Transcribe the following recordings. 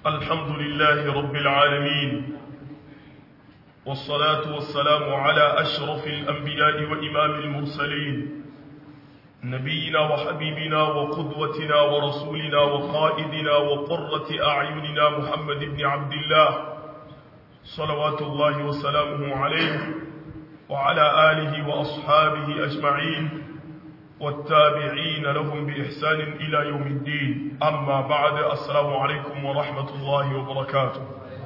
الحمد لله رب العالمين والصلاة والسلام على أشرف الأنبياء وإمام المرسلين نبينا وحبيبنا وقدوتنا ورسولنا وقائدنا وقرة أعيننا محمد بن عبد الله صلوات الله وسلامه عليه وعلى آله وأصحابه أجمعين والتابعين لهم بإحسان إلى يوم الدين أما بعد السلام عليكم ورحمة الله وبركاته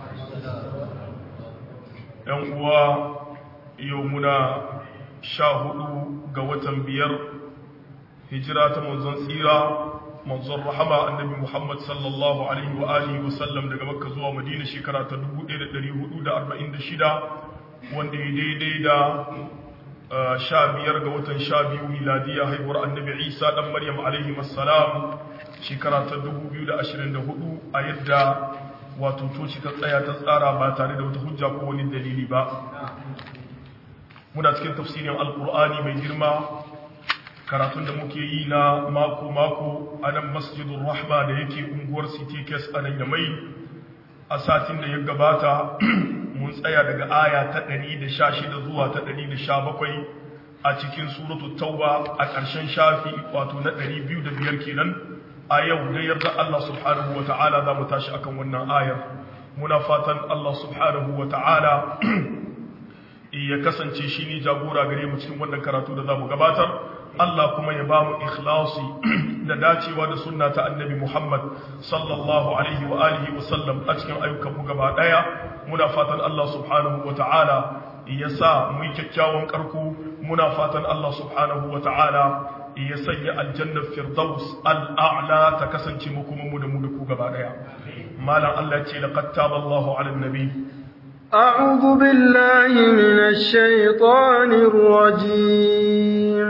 يوم يومنا شاهد قوة بير هجرة منزل سيرة منزل رحمة النبي محمد صلى الله عليه وآله وسلم daga Makka zuwa Madina shekara ta 1446 wanda ya daidai da sha biyar ga watan sha biyu miladiya haihuwar annabi isa ɗan maryam alaihi wassalam shekara ta 2024 a yadda wato toci ta tsaya ta tsara ba tare da wata hujja ko wani dalili ba muna cikin tafsirin alkur'ani mai girma karatun da muke yi na mako-mako a nan masjidun rahma da yake unguwar city kes a nan yamai a satin da ya gabata mun tsaya daga aya ta 116 zuwa ta 117 a cikin suratul tauba a ƙarshen shafi wato na 205 kenan a yau da yarda Allah subhanahu wata'ala za mu tashi akan wannan ayar muna fatan Allah subhanahu wata'ala ya kasance shi ne jagora gare mu cikin wannan karatu da za mu gabatar Allah kuma ya ba mu ikhlasi da dacewa da sunna ta annabi Muhammad sallallahu alaihi wa alihi wa sallam a cikin ayyukan mu gaba daya muna fatan Allah subhanahu wa ta'ala ya sa mu yi kyakkyawan karko muna fatan Allah subhanahu wa ta'ala ya sanya aljannar firdaus al'a'la ta kasance mu kuma mu da mu da ku gaba daya malam Allah ce laqad taballahu ala nabi أعوذ بالله من الشيطان الرجيم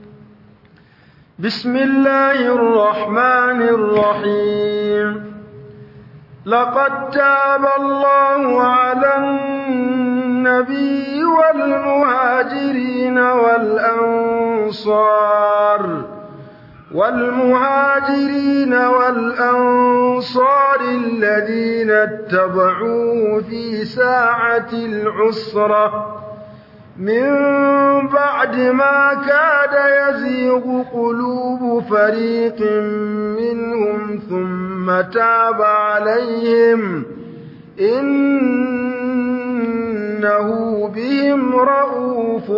بسم الله الرحمن الرحيم لقد تاب الله على النبي والمهاجرين والأنصار والمهاجرين والأنصار الذين اتبعوه في ساعة العسرة من بعد ما كاد يزيغ قلوب فريق منهم ثم تاب عليهم إنه بهم رؤوف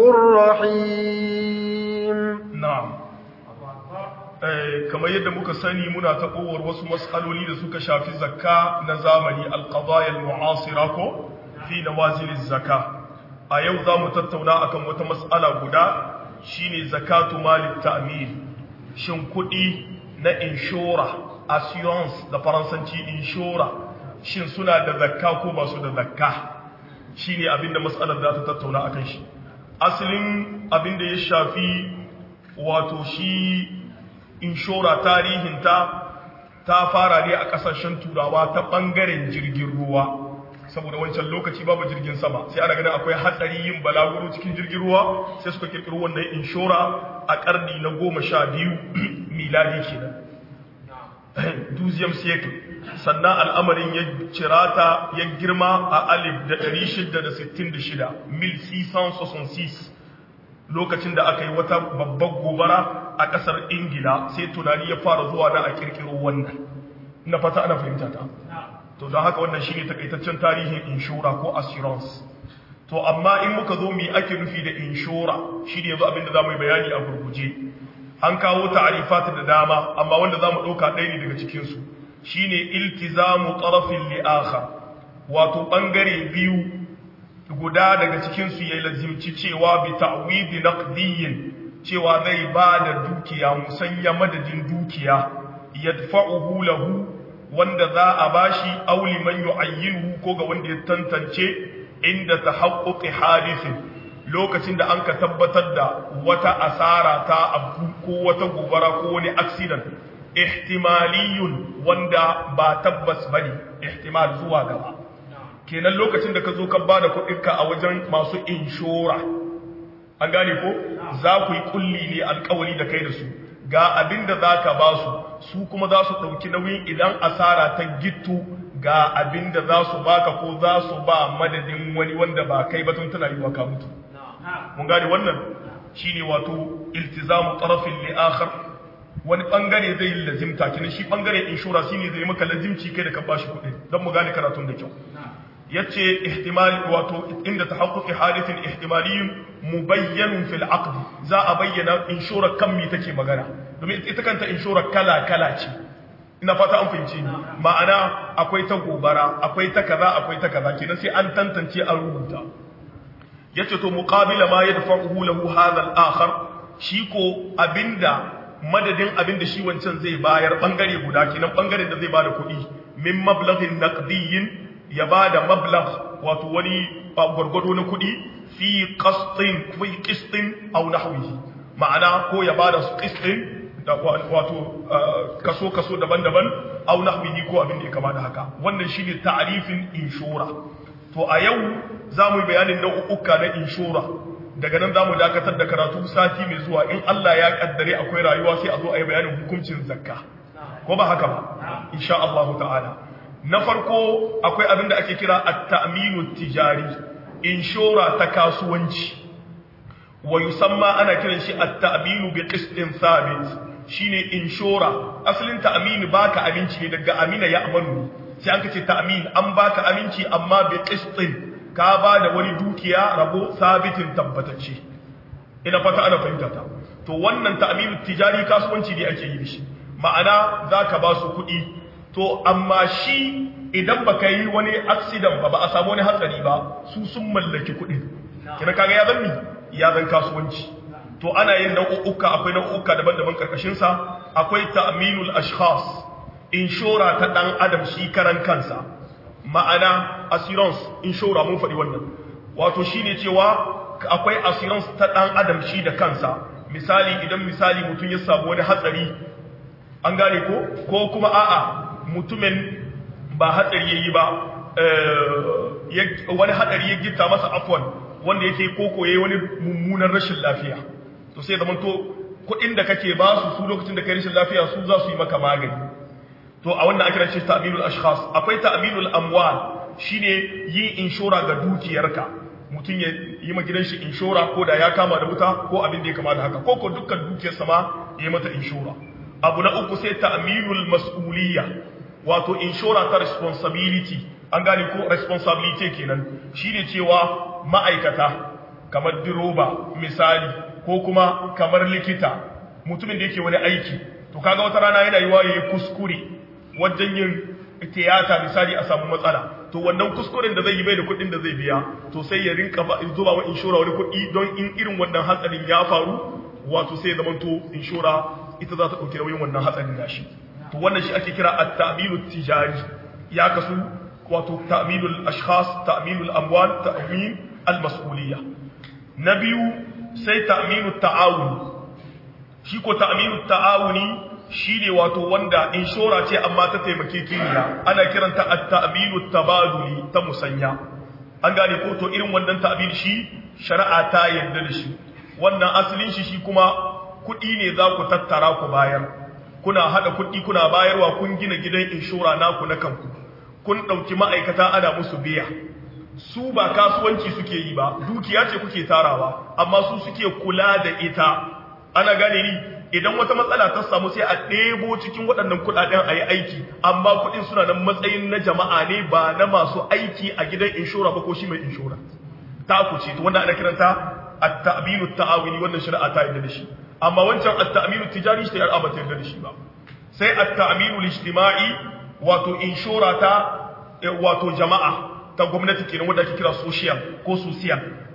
رحيم na'am kamar yadda muka sani muna ta kowar wasu matsaloli da suka shafi zakka na zamani alqadaya almu'asira ko fi nawazil zakka a yau za mu tattauna akan wata matsala guda shine zakatu malik ta'min shin kuɗi na inshora assurance da faransanci inshora shin suna da zakka ko ba su da zakka shine abinda matsalar za ta tattauna akan shi asalin abinda ya shafi wato shi inshora tarihinta ta fara ne a kasashen turawa ta bangaren jirgin ruwa saboda wancan lokaci babu jirgin sama sai ana ganin akwai hatsari yin balaguro cikin jirgin ruwa sai suka kirkiro wannan inshora a karni na goma sha biyu miladi kenan duziyam cycle sannan al'amarin ya cirata ya girma a alif da 666 1666 lokacin da aka yi wata babbar gobara a ƙasar ingila sai tunani ya fara zuwa da a kirkiro wannan na fata ana fahimta ta to don haka wannan shi ne takaitaccen tarihin inshora ko assurance to amma in muka zo mi ake nufi da inshora shi ne yanzu abinda za mu yi bayani a gurguje an kawo ta'arifat da dama amma wanda za mu ɗauka ɗaya ne daga cikinsu shi ne iltizamu ƙarafin li'akhar wato ɓangare biyu guda daga cikinsu ya lazimci cewa bi ta'widi naqdiyyin cewa zai ba da dukiya musanya madadin dukiya yadfa'uhu lahu wanda za a bashi auli man yu'ayyinuhu ko ga wanda ya tantance inda tahaqquqi hadithin lokacin da anka tabbatar da wata asara ta abu ko wata gobara ko wani accident ihtimaliyun wanda ba tabbas bane ihtimal zuwa gaba kenan lokacin da ka zo ka bada kuɗinka a wajen masu inshora an gane ko za ku yi kulli ne alkawari da kai da su ga abin da za ka ba su su kuma za su ɗauki nauyin idan asara ta gittu ga abin da za su baka ko za su ba madadin wani wanda ba kai ba tun tana yi ka mutu mun gane wannan shine wato iltizamu tarafin li akhar wani bangare zai yi lazimta kina shi bangare inshora shine zai maka lazimci kai da ka bashi kuɗi don mu gane karatun da kyau yace ihtimali wato inda tahaqquqi hadithin ihtimaliyyun mubayyanun fil aqd za a bayyana inshora kan mi take magana domin ita kanta inshora kala kala ce ina fata an fahimci ma'ana akwai ta gobara akwai ta kaza akwai ta kaza kenan sai an tantance an rubuta yace to muqabila ma yadfa'uhu lahu hadha al-akhar shi ko abinda madadin abinda shi wancan zai bayar bangare guda kenan bangaren da zai bada kuɗi min mablaghin naqdiyyin ya bada mablagh wato wani gwargwado na kuɗi fi qastin fi qistin aw nahwihi ma'ana ko ya bada qistin da wato kaso kaso daban-daban aw nahwihi ko abin da ya kama da haka wannan shine ta'rifin inshora to a yau za mu yi bayanin nau'uka na inshora daga nan za mu dakatar da karatu sati mai zuwa in Allah ya kaddare akwai rayuwa sai a zo a yi bayanin hukuncin zakka ko ba haka ba insha Allah ta'ala na farko akwai abin da ake kira at-ta'minu tijari inshora ta kasuwanci wa yusamma ana kiran shi at-ta'minu bi qistin thabit shine inshora asalin ta'mini baka aminci ne daga amina ya amanu sai an kace ta'min an baka aminci amma bi qistin ka ba da wani dukiya rabo sabitin tabbatacce ina fata ana fahimta ta to wannan ta'minu tijari kasuwanci ne ake yi da shi ma'ana zaka ba su kuɗi to amma shi idan baka yi wani accident ba ba a samu wani hatsari ba su sun mallaki kuɗin kina kaga ya zanni ya zan kasuwanci to ana yin nau'uka akwai nau'uka daban-daban karkashin sa akwai ta'minul ashkhas inshora ta dan adam shi karan kansa ma'ana assurance inshora mun faɗi wannan wato shine cewa akwai assurance ta dan adam shi da kansa misali idan misali mutum ya samu wani hatsari an gane ko ko kuma a'a mutumin ba hatsari yayi ba wani hatsari ya gitta masa afwan wanda yake koko yayi wani mummunan rashin lafiya to sai zaman to kuɗin da kake ba su su lokacin da kai rashin lafiya su za su yi maka magani to a wannan ake ce ta'minul ashkhas akwai ta'minul amwal shine yin inshora ga dukiyarka mutum ya yi ma gidan shi inshora ko da ya kama da wuta ko abin da ya kama da haka ko ko dukkan dukiyar sama ya yi mata inshora abu na uku sai ta'minul mas'uliyya wato inshora ta responsibility an gane ko responsibility kenan shine cewa ma'aikata kamar diroba misali ko kuma kamar likita mutumin da yake wani aiki to kaga wata rana yana yiwa yayi kuskure wajen yin tiyata misali a samu matsala to wannan kuskuren da zai yi bai da kuɗin da zai biya to sai ya rinka zuba wa inshora wani kuɗi don in irin wannan hatsarin ya faru wato sai ya zamanto inshora ita za ta ɗauki nauyin wannan hatsarin nashi to wannan shi ake kira at-ta'minu tijari ya kasu wato ta'minul ashkhas ta'minul amwal ta'min al-mas'uliyya na biyu sai ta'minu ta'awun shi ko ta'minu ta'awuni shine wato wanda inshora ce amma ta taimake kiniya ana kiranta at-ta'minu tabaduli ta musanya an gane ko to irin wannan ta'min shi shari'a ta yarda da shi wannan asalin shi shi kuma kuɗi ne za ku tattara ku bayar kuna hada kuɗi kuna bayarwa kun gina gidan inshora naku na kanku kun ɗauki ma'aikata ana musu biya su ba kasuwanci suke yi ba dukiya ce kuke tarawa amma su suke kula da ita ana gane ni idan wata matsala ta samu sai a ɗebo cikin waɗannan kuɗaɗen a yi aiki amma kuɗin suna nan matsayin na jama'a ne ba na masu aiki a gidan inshora ba ko shi mai inshora ta ku ce wanda ana kiranta at-ta'binu ta'awuni wannan shari'a ta yarda da shi amma wancan at-ta'minu tijari shi ta ba ta yarda da shi ba sai at-ta'minu al-ijtima'i wato inshora ta wato jama'a ta gwamnati kenan wanda ake kira social ko social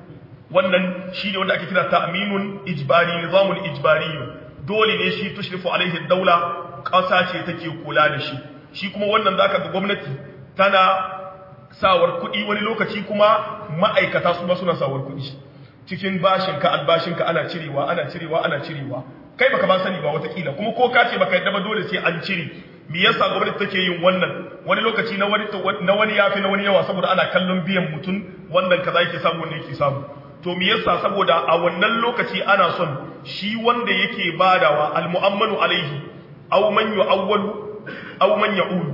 wannan shine wanda ake kira ta'minun ijbari nizamul ijbari dole ne shi tushrifu alaihi daula ƙasa ce take kula da shi shi kuma wannan zaka ga gwamnati tana sawar kuɗi wani lokaci kuma ma'aikata su ma suna sawar kuɗi cikin bashinka albashinka ana cirewa ana cirewa ana cirewa kai baka ba sani ba watakila kuma ko ka ce baka yadda ba dole sai an cire me yasa gwamnati take yin wannan wani lokaci na wani na wani yafi na wani yawa saboda ana kallon biyan mutum wannan kaza yake samu wannan yake samu to me yasa saboda a wannan lokaci ana son shi wanda yake badawa almu'ammanu alaihi aw man yu'awwalu aw man ya'ulu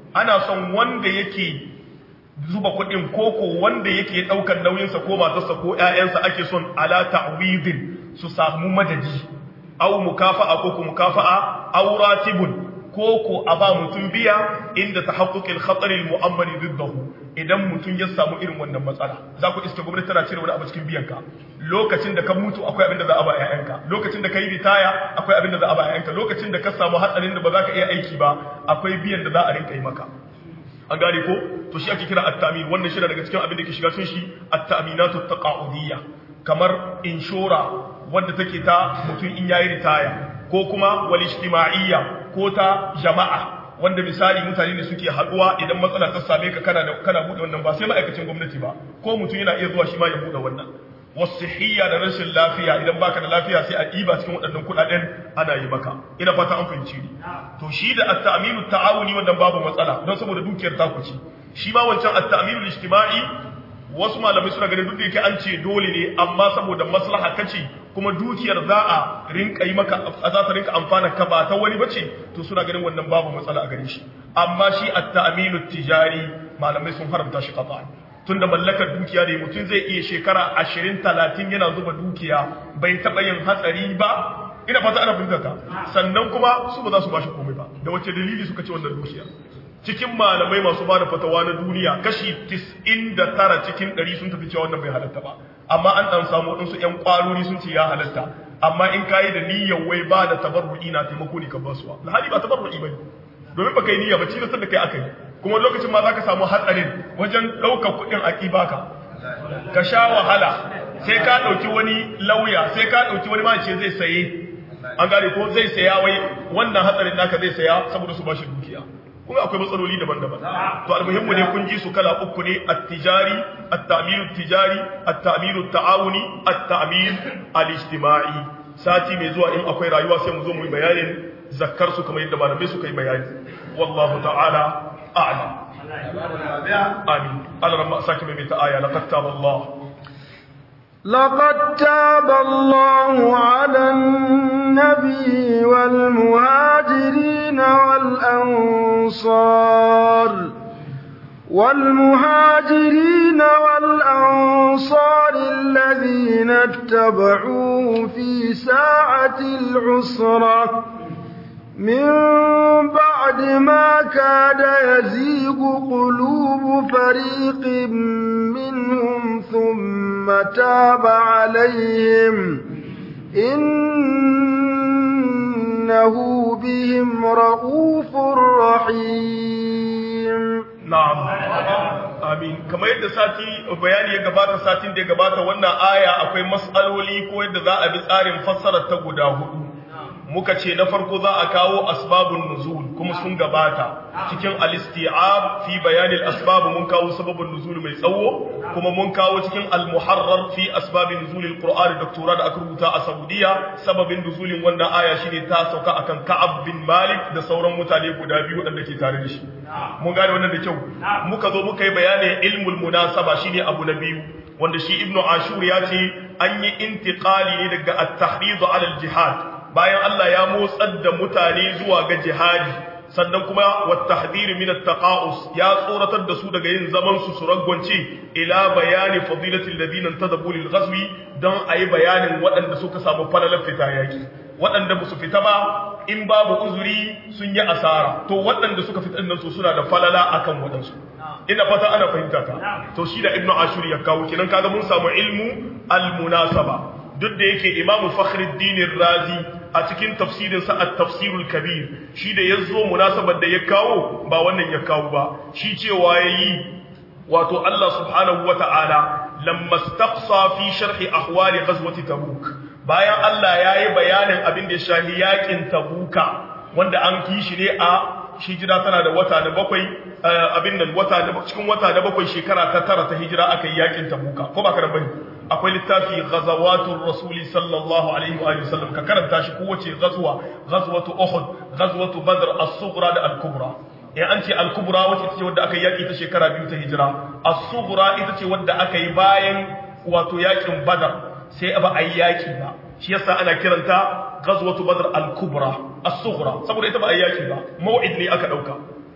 ana son wanda yake zuba kuɗin koko wanda yake ɗaukar nauyinsa ko matarsa ko ‘ya'yansa ake son ala ta'widin su samu madadi au mukafa'a ko ku mukafa'a au ratibun ko ko a ba mutum biya inda ta haƙuƙin hatsarin mu'ammali duddahu idan mutum ya samu irin wannan matsala za ku iske gwamnati tana cire wani abu cikin biyanka lokacin da ka mutu akwai abin da za a ba ƴaƴanka lokacin da ka yi ritaya akwai abin da za a ba ƴaƴanka lokacin da ka samu hatsarin da ba za ka iya aiki ba akwai biyan da za a rinka yi maka an gane ko to shi ake kira at-ta'min wannan shi daga cikin abin da ke shiga cikin shi at-ta'minatu taqa'udiyya kamar inshora wanda take ta mutum in yayi ritaya ko kuma wal ijtima'iyya ko ta jama'a wanda misali mutane ne suke haduwa idan matsala ta same ka kana da kana bude wannan ba sai ma'aikacin gwamnati ba ko mutum yana iya zuwa shi ma ya bude wannan wasihiyya da rashin lafiya idan baka da lafiya sai a diba cikin waɗannan kuɗaɗen ana yi maka ina fata an fahimci ni to shi da at-ta'minu ta'awuni wannan babu matsala don saboda dukiyar ta kuci shi ma wancan at-ta'minu ijtima'i wasu malamai suna ganin duk da yake an ce dole ne amma saboda maslaha kace kuma dukiyar za a rinka yi maka za ta rinka amfana ka ba ta wani bace to suna ganin wannan babu matsala a gare shi amma shi at-ta'minu tijari malamai sun haramta shi qat'an tunda mallakar dukiya ne mutum zai iya shekara 20 30 yana zuba dukiya bai taba yin hatsari ba ina fata ana fahimta ka sannan kuma su ba za su bashi komai ba da wace dalili suka ce wannan dukiya cikin malamai masu bada fatawa na duniya kashi 99 cikin 100 sun tafi cewa wannan bai halatta ba amma an dan samu wadansu ƴan kwarori sun ce ya halatta amma in kayi da niyyar wai ba da tabarru'i na taimako ne ka ba su alhali ba tabarru'i bane domin baka yi niyya ba cikin da kai aka yi kuma lokacin ma zaka samu hatsarin wajen ɗaukar kuɗin a baka ka sha wahala sai ka ɗauki wani lauya sai ka ɗauki wani ma ce zai saye an gane ko zai saya wai wannan hatsarin naka zai saya saboda su bashi dukiya kuma akwai matsaloli daban-daban to almuhimmu ne kun ji su kala uku ne at-tijari at-ta'minu tijari at-ta'minu ta'awuni at-ta'min al-ijtima'i sati mai zuwa in akwai rayuwa sai mu zo mu yi bayanin zakkar su kamar yadda malamai suka yi bayani wallahu ta'ala a'lam amin Allah ramma saki mai ta aya laqad taballahu لقد تاب الله على النبي والمهاجرين والأنصار والمهاجرين والأنصار الذين اتبعوه في ساعة العسرة من بعد ما كاد يزيغ قلوب فريق منهم ثم تاب عليهم إنه بهم رؤوف رحيم na'am amin kamar yadda sati bayani ya gabata satin da ya gabata wannan aya akwai mas'aloli ko yadda za a bi tsarin fassarar ta guda hudu muka ce na farko za a kawo asbabun nuzul kuma sun gabata cikin al-isti'ab fi bayan al-asbab mun kawo sababun nuzul mai tsawo kuma mun kawo cikin al-muharrar fi asbabin nuzul al-qur'an doktora da aka rubuta a Saudiya sababin nuzulin wannan aya shine ta sauka akan Ka'ab bin Malik da sauran mutane guda biyu wadanda ke tare da shi mun gane wannan da kyau muka zo muka yi bayanin ilmul munasaba shine abu na biyu wanda shi ibnu ashur ya ce an yi intiqali ne daga at-tahrid ala al-jihad bayan Allah ya motsar da mutane zuwa ga jihadi sannan kuma wattahdhir min at-taqa'us ya tsoratar da su daga yin zaman su su ragwance ila bayani fadilatil ladina tadabu lil ghazwi dan ayi bayanin waɗanda suka samu falalar fita yaki waɗanda ba su fita ba in babu uzuri sun yi asara to waɗanda suka fita nan su suna da falala akan waɗansu ina fata ana fahimta ka to shi da ibnu ashur ya kawo kenan kaga mun samu ilmu al-munasaba duk da yake imamu fakhruddin razi a cikin tafsirinsa at-tafsirul kabir shi da yazo munasabar da ya kawo ba wannan ya kawo ba shi cewa yayi wato Allah subhanahu wata'ala lamma istaqsa fi sharhi ahwali ghazwati tabuk bayan Allah yayi bayanin abin da ya shahi yakin tabuka wanda an ki shi ne a hijira tana da wata da bakwai abin nan wata da cikin wata da bakwai shekara ta tara ta hijira aka yi yakin tabuka ko ba ka bane akwai littafi ghazawatul rasuli sallallahu alaihi wa sallam ka karanta shi kowace ghazwa ghazwatu uhud ghazwatu badr as-sughra da al-kubra in an ce al-kubra wacce ce wadda aka yi yaki ta shekara biyu ta hijira as-sughra ita ce wadda aka yi bayan wato yakin badar sai ba a yi yaki ba shi yasa ana kiranta ghazwatu badr al-kubra as-sughra saboda ita ba a yi yaki ba mau'id ne aka dauka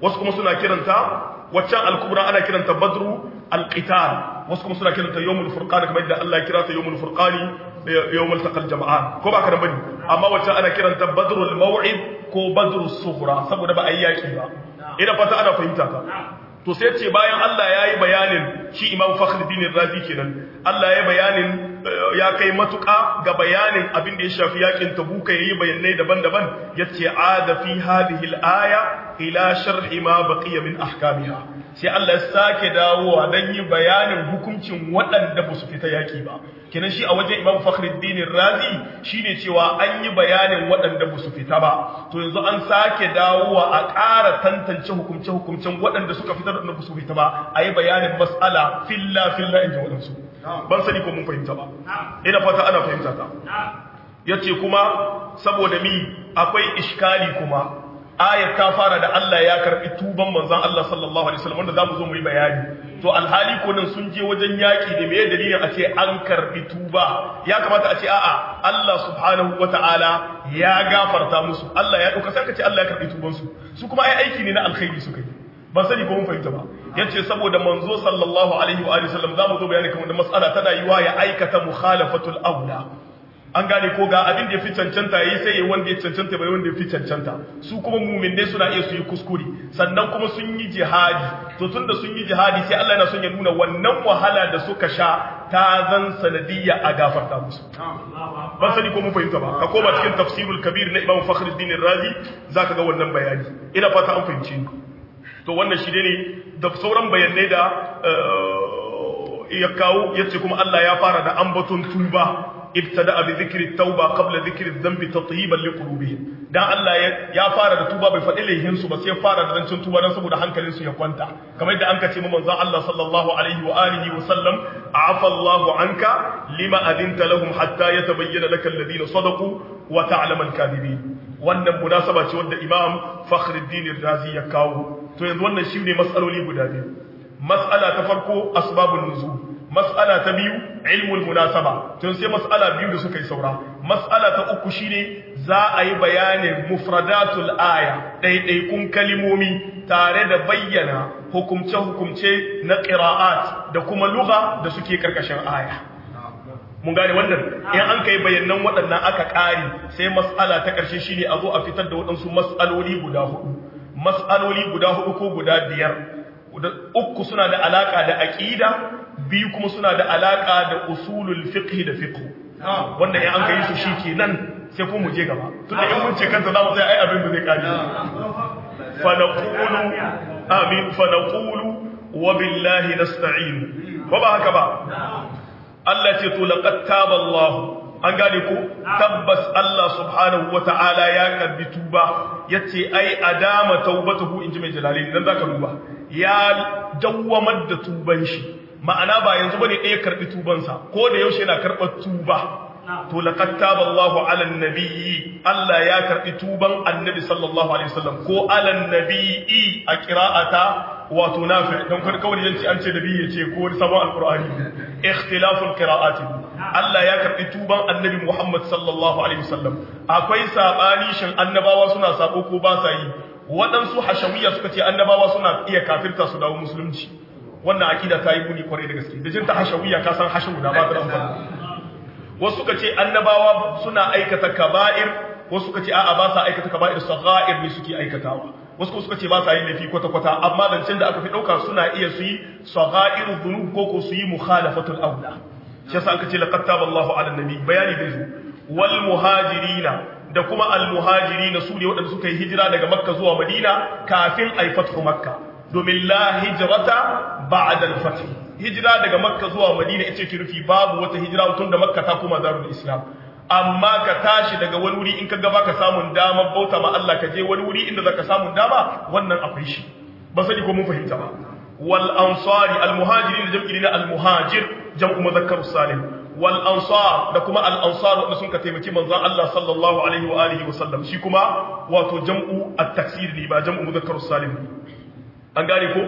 wasu kuma suna kiranta waccan al-kubra ana kiranta badru al-qital wasu kuma suna kiranta yawmul furqan kamar yadda Allah ya kira ta yawmul furqani yawmul taqal jama'an ko ba ka da bane amma waccan ana kiranta badrul maw'id ko badrus sughra saboda ba ayyaki ba ina fata ana fahimta ta to sai ce bayan Allah ya yi bayanin shi imam fakhruddin razi kenan Allah ya yi bayanin ya kai matuƙa ga bayanin abin da ya shafi yakin tabuka yayi bayanai daban-daban yace ada fi hadhihi al-aya ila sharhi ma baqiya min ahkamiha sai Allah ya sake dawowa dan yi bayanin hukuncin waɗanda ba su fita yaki ba kenan shi a wajen imam fakhruddin razi shine cewa an yi bayanin waɗanda ba su fita ba to yanzu an sake dawowa a ƙara tantance hukumce-hukumcen waɗanda suka fita da ba su fita ba a yi bayanin mas'ala filla filla in ji waɗansu ban sani ko mun fahimta ba ina fata ana fahimta ta yace kuma saboda mi akwai iskali kuma ayat ta fara da Allah ya karbi tuban manzon Allah sallallahu alaihi wasallam wanda zamu zo mu yi bayani to alhali ko nan sun je wajen yaki da meye dalilin a ce an karbi tuba ya kamata a ce a'a Allah subhanahu wataala ya gafarta musu Allah ya dauka sai ka ce Allah ya karbi tuban su su kuma ai aiki ne na alkhairi suka yi ban sani ko mun fahimta ba yace saboda manzo sallallahu alaihi wa alihi wasallam zamu zo bayani kamar da mas'ala tana yiwa ya aikata mukhalafatul aula an gane ko ga abin da ya fi cancanta yayi sai yayi wanda ya cancanta bai wanda ya fi cancanta su kuma mu'minai suna iya su yi kuskure sannan kuma sun yi jihadi to tunda sun yi jihadi sai Allah yana son ya nuna wannan wahala da suka sha ta zan sanadiyya a gafarta musu ban sani ko mun fahimta ba ka koma cikin tafsirul kabir na Imam Fakhruddin Razi zaka ga wannan bayani ina fata an fahimce ni to wannan shi ne da sauran bayanai da ya kawo yace kuma Allah ya fara da ambaton tuba ibtada bi dhikri tauba qabla dhikri dhanbi tatyiban liqulubihim dan Allah ya fara da tuba bai faɗi laihin su ba sai ya fara da zancin tuba dan saboda hankalin su ya kwanta kamar yadda anka ce mu manzon Allah sallallahu alaihi wa alihi wa sallam afa Allahu anka lima adinta lahum hatta yatabayyana laka alladhina sadaqu wa ta'lamu al-kadhibin wannan munasaba ce wanda Imam Fakhruddin Razi ya kawo to yanzu wannan shine mas'aloli guda biyu mas'ala ta farko asbabun nuzul mas'ala ta biyu ilmul munasaba to sai mas'ala biyu da suka yi saura mas'ala ta uku shine za a yi bayanin mufradatul aya ɗaiɗaikun kalimomi tare da bayyana hukumce-hukumce na ƙira'at da kuma lugha da suke karkashin aya mun gane wannan in an kai bayanan waɗannan aka ƙari sai mas'ala ta ƙarshe shine a zo a fitar da waɗansu mas'aloli guda hudu mas'aloli guda hudu ko guda biyar uku suna da alaka da aqida biyu kuma suna da alaka da usulul fiqh da fiqh wanda in an kai su shikenan sai kuma mu je gaba tunda in mun ce kanta zamu sai ai abin da zai kare fa naqulu amin fa naqulu wa billahi nasta'in ko ba haka ba Allah ce to laqad taba Allah an gane ko tabbas Allah subhanahu wata'ala ya karbi tuba yace ai adama taubatuhu inji mai jalali dan zaka duba ya dawwamar da tuban shi ma'ana ba yanzu bane ɗaya karbi tubansa ko da yaushe yana karɓar tuba to laqad taballahu 'ala an-nabiyyi Allah ya karbi tuban annabi sallallahu alaihi wasallam ko 'ala an-nabiyyi a qira'ata wato nafi dan kar kawai yanci an ce nabi yace ko sabon alqur'ani ikhtilaful qira'at Allah ya karbi tuban annabi Muhammad sallallahu alaihi wasallam akwai sabani shin annabawa suna sabo ko ba sa yi waɗansu hashawiyya suka ce annabawa suna iya kafirta su dawo musulunci wannan akida ta yi muni kwarai da gaske da jinta hashawiyya ka san hashawu da ba ta amfani wasu suka ce annabawa suna aikata kaba'ir wasu suka ce a'a ba sa aikata kaba'ir sagha'ir ne suke aikatawa wasu kuma suka ce ba sa yin laifi kwata kwata amma zancen da aka fi dauka suna iya su yi sagha'ir dhunub ko ko su yi mukhalafatul aula shi yasa aka ce laqad taballahu ala nabi bayani da zu wal muhajirina da kuma al muhajirina su ne waɗanda suka yi hijira daga makka zuwa madina kafin ai fathu makka domin la hijrata ba'da al fath hijira daga makka zuwa madina ita ke rufi babu wata hijira tun da makka ta koma darul islam amma ka tashi daga wani wuri in ka gaba ka samun dama bauta ma Allah ka je wani wuri inda zaka samun dama wannan akwai shi ba sani ko mun fahimta ba wal ansari al muhajirin jam'i na al muhajir jam'u muzakkar salim wal ansar da kuma al ansar wanda sun ka taimaki manzon Allah sallallahu alaihi wa alihi wa sallam shi kuma wato jam'u at taksir ne ba jam'u muzakkar salim an gane ko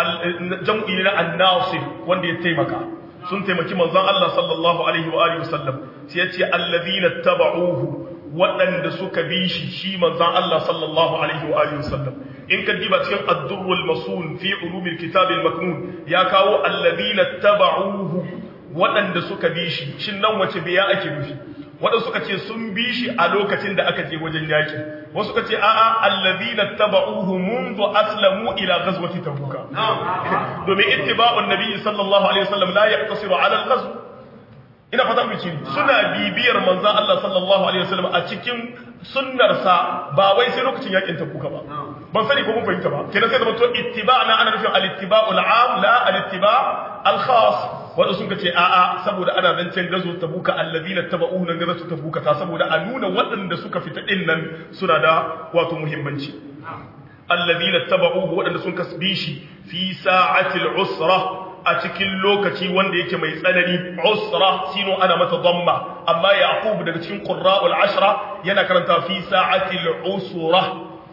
jam'i ne na an-nasir wanda ya taimaka sun taimaki manzon Allah sallallahu alaihi wa alihi wasallam sai ya ce alladhina tabauhu waɗanda suka bi shi shi manzon Allah sallallahu alaihi wa alihi wasallam in ka diba cikin ad-durrul masun fi ulumil kitab al-maknun ya kawo alladhina tabauhu waɗanda suka bi shi shin nan wace biya ake nufi waɗanda suka ce sun bi shi a lokacin da aka je wajen yaki wasu suka ce a'a alladhina tabauhu منذ aslamu ila ghazwati tabuka domin ittiba'un nabi sallallahu alaihi wasallam la yaqtasiru ala al-ghazw ina fata mu suna bibiyar manzon Allah sallallahu alaihi wasallam a cikin sunnarsa ba wai sai lokacin yakin tabuka ba ban sani ko mun fahimta ba kenan sai zama to ittiba'na ana nufin al-ittiba'ul 'am la al-ittiba' al-khas wanda sun ce a'a saboda ana zancen gazo tabuka alladhina tabauhu nan gazo tabuka ta saboda a nuna waɗanda suka fita din nan suna da wato muhimmanci alladhina tabauhu waɗanda sun kasbi shi fi sa'atil usra a cikin lokaci wanda yake mai tsanani usra sino ana mata dhamma amma yaqub daga cikin qurra'ul ashra yana karanta fi sa'atil usra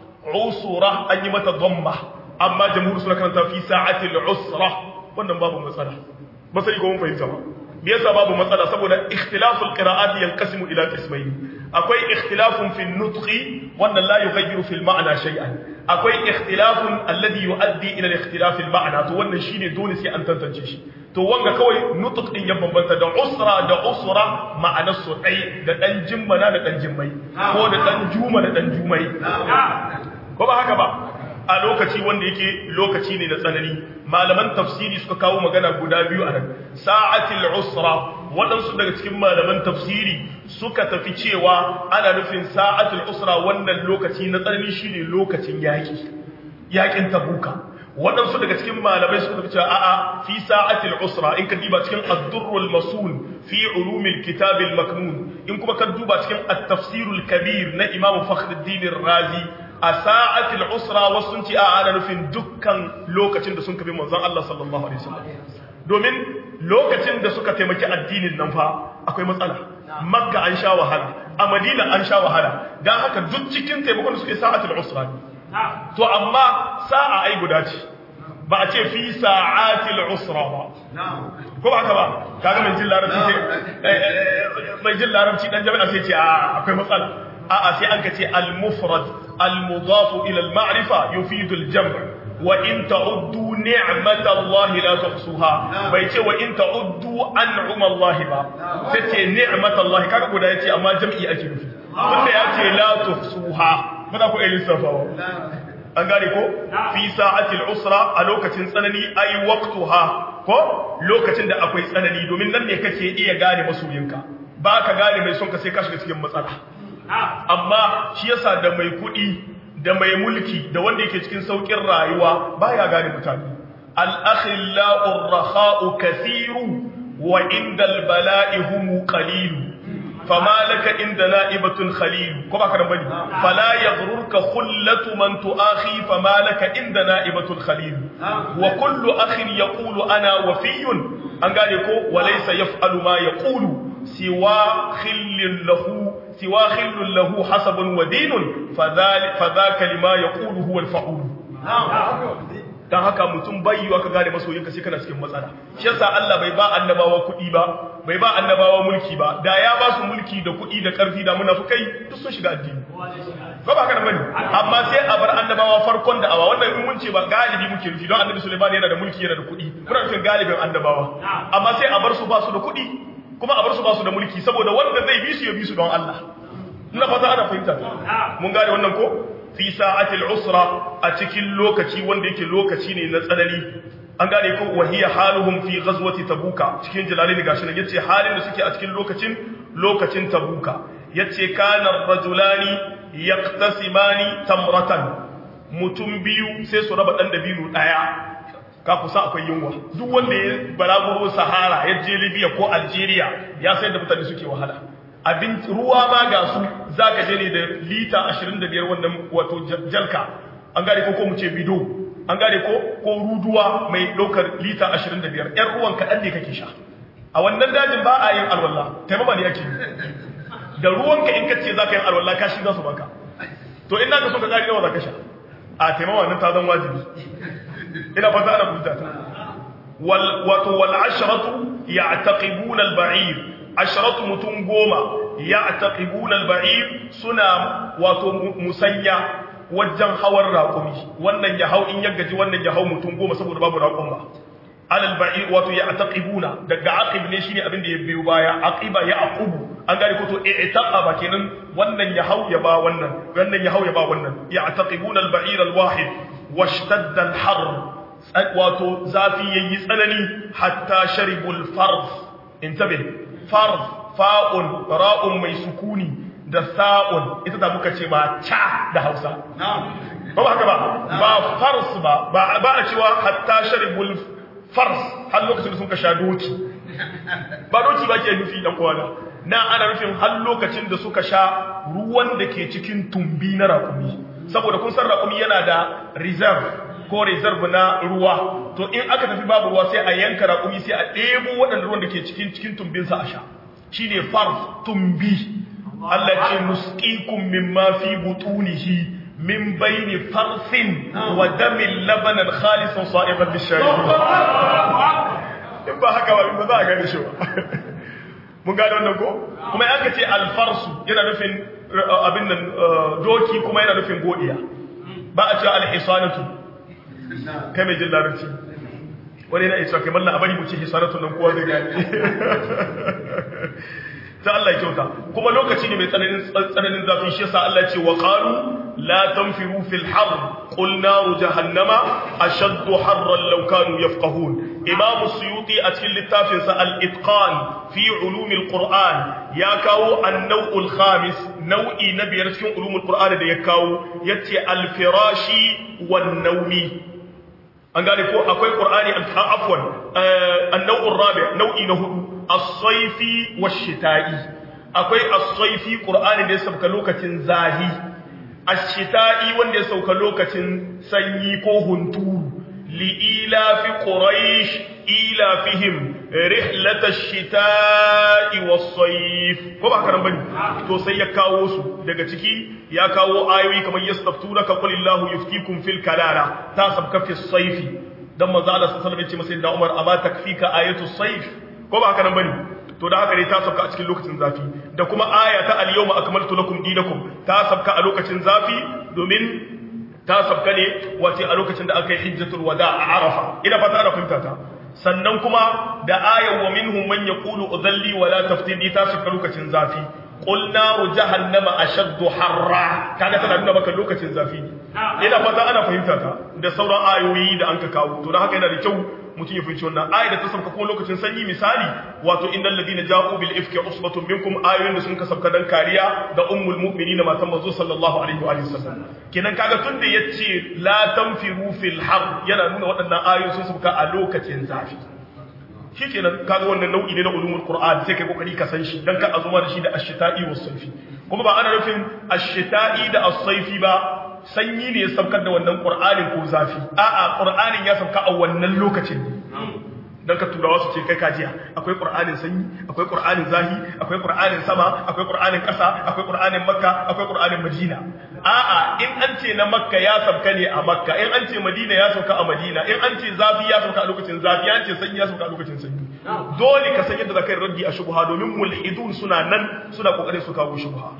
usra an yi mata dhamma amma jamhur suna karanta fi sa'atil usra wannan babu matsala ba sai ko mun fahimta ba me yasa babu matsala saboda ikhtilaful qira'ati yanqasimu ila qismayn akwai ikhtilafun fi nutqi wannan la yughayyiru fil ma'na shay'an akwai ikhtilafun alladhi yuaddi ila al-ikhtilaf al-ma'na to wannan shine dole sai an tantance shi to wanga kawai nutq din ya bambanta da usra da usra ma'anar su dai da dan jimmana da dan jimmai ko da dan juma da dan jumai ko ba haka ba a lokaci wanda yake lokaci ne na tsanani malaman tafsiri suka kawo magana guda biyu a nan sa'atil usra waɗansu daga cikin malaman tafsiri suka tafi cewa ana nufin sa'atil usra wannan lokaci na tsanani shine lokacin yaƙi yaƙin tabuka waɗansu daga cikin malamai suka tafi cewa a'a fi sa'atil usra in ka diba cikin ad-durrul masun fi ulumil kitabil maknun in kuma ka duba cikin at-tafsirul kabir na imam fakhruddin razi a sa'atil usra wasu sun ce a ana nufin dukkan lokacin da sun kafi manzon Allah sallallahu alaihi wasallam domin lokacin da suka taimaki addinin nan fa akwai matsala makka an sha wahala a madina an sha wahala dan haka duk cikin taimakon da suke sa'atil usra to amma sa'a ai guda ce ba a ce fi sa'atil usra ba ko ba haka ba kaga mai jin larabci sai mai jin larabci dan jami'a sai ce a akwai matsala a'a sai an ka ce al-mufrad al-mudaf ila al-ma'rifa yufidu al-jam' wa in ta'uddu ni'matallahi la tuhsuha bai ce wa in ta'uddu an'ama Allah ba sai ce ni'matallahi kaga guda yace amma jam'i ake nufi wanda yace la tuhsuha ba za ku iya lissafawa an gane ko fi sa'atil usra a lokacin tsanani ai waqtuha ko lokacin da akwai tsanani domin nan ne kake iya gane masoyinka ba ka gane mai son ka sai ka shiga cikin matsala amma shi yasa da mai kuɗi da mai mulki da wanda yake cikin saukin rayuwa baya gane mutane al-akhillau ar-rakha'u kathiru wa indal bala'i hum qalilu فما لك عند نائبة خليل كما كان بني فلا يغررك خلة من تؤاخي فما لك عند نائبة خليل وكل أخ يقول أنا وفي أن قال وليس يفعل ما يقول سوى خل له سوى خل له حسب ودين فذلك فذاك لما يقول هو الفعول dan haka mutum bai yiwa ka gane masoyinka sai kana cikin matsala shi yasa Allah bai ba annabawa kuɗi ba bai ba annabawa mulki ba da ya ba su mulki da kuɗi da ƙarfi da munafukai duk sun shiga addini ko ba kana bane amma sai a bar annabawa farkon da awa wannan in mun ce ba galibi muke nufi don annabi Sulaiman yana da mulki yana da kuɗi muna nufin galibin annabawa amma sai a bar su ba su da kuɗi kuma a bar su ba su da mulki saboda wanda zai bi su ya bi su don Allah ina fata ana fahimta mun gane wannan ko fi sa'atil usra a cikin lokaci wanda yake lokaci ne na tsanani an gane ko wahiya haluhum fi ghazwati tabuka cikin jalalin gashi nan yace halin da suke a cikin lokacin lokacin tabuka yace kana rajulani yaqtasimani tamratan mutum biyu sai su raba dan dabino daya ka kusa akwai yunwa duk wanda ya balaguro sahara ya je libya ko algeria ya sai da mutane suke wahala abin ruwa ma ga su za ka je ne da lita 25 wannan wato jalka an gane ko ko mu ce bido an gane ko ko ruduwa mai ɗaukar lita 25 ‘yan ruwan kaɗan ne kake sha a wannan dajin ba a yin alwallah taimama ne ake da ruwanka in kace za ka yin alwallah kashi za su baka to ina ka so ka ƙari nawa za ka sha a taimama nan ta zan wajibi ina fata ana kuta ta wato wal ashratu ya'taqibuna al-ba'ir asharatu mutum goma ya taqibuna al-ba'ir suna wato musanya wajen hawan raƙumi wannan ya hau in ya gaji wannan ya hau mutum goma saboda babu raƙon ba alal ba'ir wato ya ataqibuna daga aqib ne shine abin da ya biyo baya aqiba ya aqubu an gane ko to i'taqaba kenan wannan ya hau ya ba wannan wannan ya hau ya ba wannan ya ataqibuna al ba'ir al wahid washtadda al har wato zafi yayi tsanani hatta sharibul farz intabe farz fa'un ra'un mai sukuni da sa'un ita da muka ce ma cha da Hausa ba ba haka ba ba fars ba ba a cewa hatta sharibul fars har lokacin da sun ka sha doki ba doki ba ke nufi dan uwana na ana nufin har lokacin da suka sha ruwan da ke cikin tumbi na rakumi saboda kun san rakumi yana da reserve ko reserve na ruwa to in aka tafi babu ruwa sai a yanka rakumi sai a ɗebo waɗanda ruwan da ke cikin cikin tumbinsa a sha shine fars tumbi Allah ce nusqikum mimma fi butunihi min bayni farsin wa damin labanan khalisan sa'iban lisharibin in ba haka ba ba za a gane shi ba mun gane wannan ko kuma yanka ce alfarsu yana nufin abin nan doki kuma yana nufin godiya ba a cewa alhisanatu kai mai jin larabci wani yana isa kai mallan a bari mu ce hisanatu nan kowa zai gane ta Allah ya kyauta kuma lokaci ne mai tsananin tsananin zafi shi yasa Allah ce wa qalu la tanfiru fil har qul naru jahannama ashaddu harran law kanu yafqahun imam suyuti a cikin littafin sa al itqan fi ulum al qur'an ya kawo an-naw' al khamis nau'i na biyar cikin ulum al qur'an da ya kawo yace al firashi wan nawmi an gane ko akwai qur'ani afwan an-naw' al rabi' nau'i na hudu as-saifi wash-shita'i akwai as-saifi qur'ani da ya sauka lokacin zahi ash-shita'i wanda ya sauka lokacin sanyi ko hunturu li'ila fi quraish ila fihim rihlat ash-shita'i was-sayf ko ba karan bane to sai ya kawo su daga ciki ya kawo ayoyi kamar yastaftunaka qulillahu yuftikum fil kalala ta sabka fi as-sayfi dan manzo Allah sallallahu alaihi wasallam ya ce masa da Umar amma takfika ayatu sayf ko ba haka nan bane to da haka ne ta sabka a cikin lokacin zafi da kuma aya ta al-yawma akmaltu lakum dinakum ta sabka a lokacin zafi domin ta sabka ne wace a lokacin da aka yi hijjatul wada a arafa ina fata ana fahimta ta sannan kuma da ayan wa minhum man yaqulu udhalli wala taftini ta sabka lokacin zafi qul naru jahannama ashaddu harra kaga tana nuna maka lokacin zafi ne ina fata ana fahimta ta da sauran ayoyi da an ka kawo to da haka yana da kyau mutum ya fahimci wannan ayat da ta sauka kuma lokacin sanyi misali wato innal ladina ja'u bil ifki usbatun minkum ayoyin da sun ka sauka dan kariya da ummul mu'minin matan manzo sallallahu alaihi wa sallam kenan kaga tunda yace la tanfiru fil har yana nuna waɗannan ayoyi sun sauka a lokacin zafi shikenan kaga wannan nau'i ne na ulumul qur'an sai kai kokari ka san shi dan ka azuma da shi da ash-shita'i was-sayfi kuma ba ana nufin ash-shita'i da as-sayfi ba sanyi ne ya saukar da wannan ƙur'anin ko zafi a'a ƙur'anin ya sauka a wannan lokacin ne don ka turawa su ce kai kajiya akwai ƙur'anin sanyi akwai ƙur'anin zahi akwai ƙur'anin sama akwai ƙur'anin ƙasa akwai ƙur'anin makka akwai ƙur'anin madina a'a in an ce na makka ya sauka ne a makka in an ce madina ya sauka a madina in an ce zafi ya sauka a lokacin zafi an ce sanyi ya sauka a lokacin sanyi dole ka san yadda zakai raddi a shubha domin mulhidun suna nan suna kokarin su kawo shubha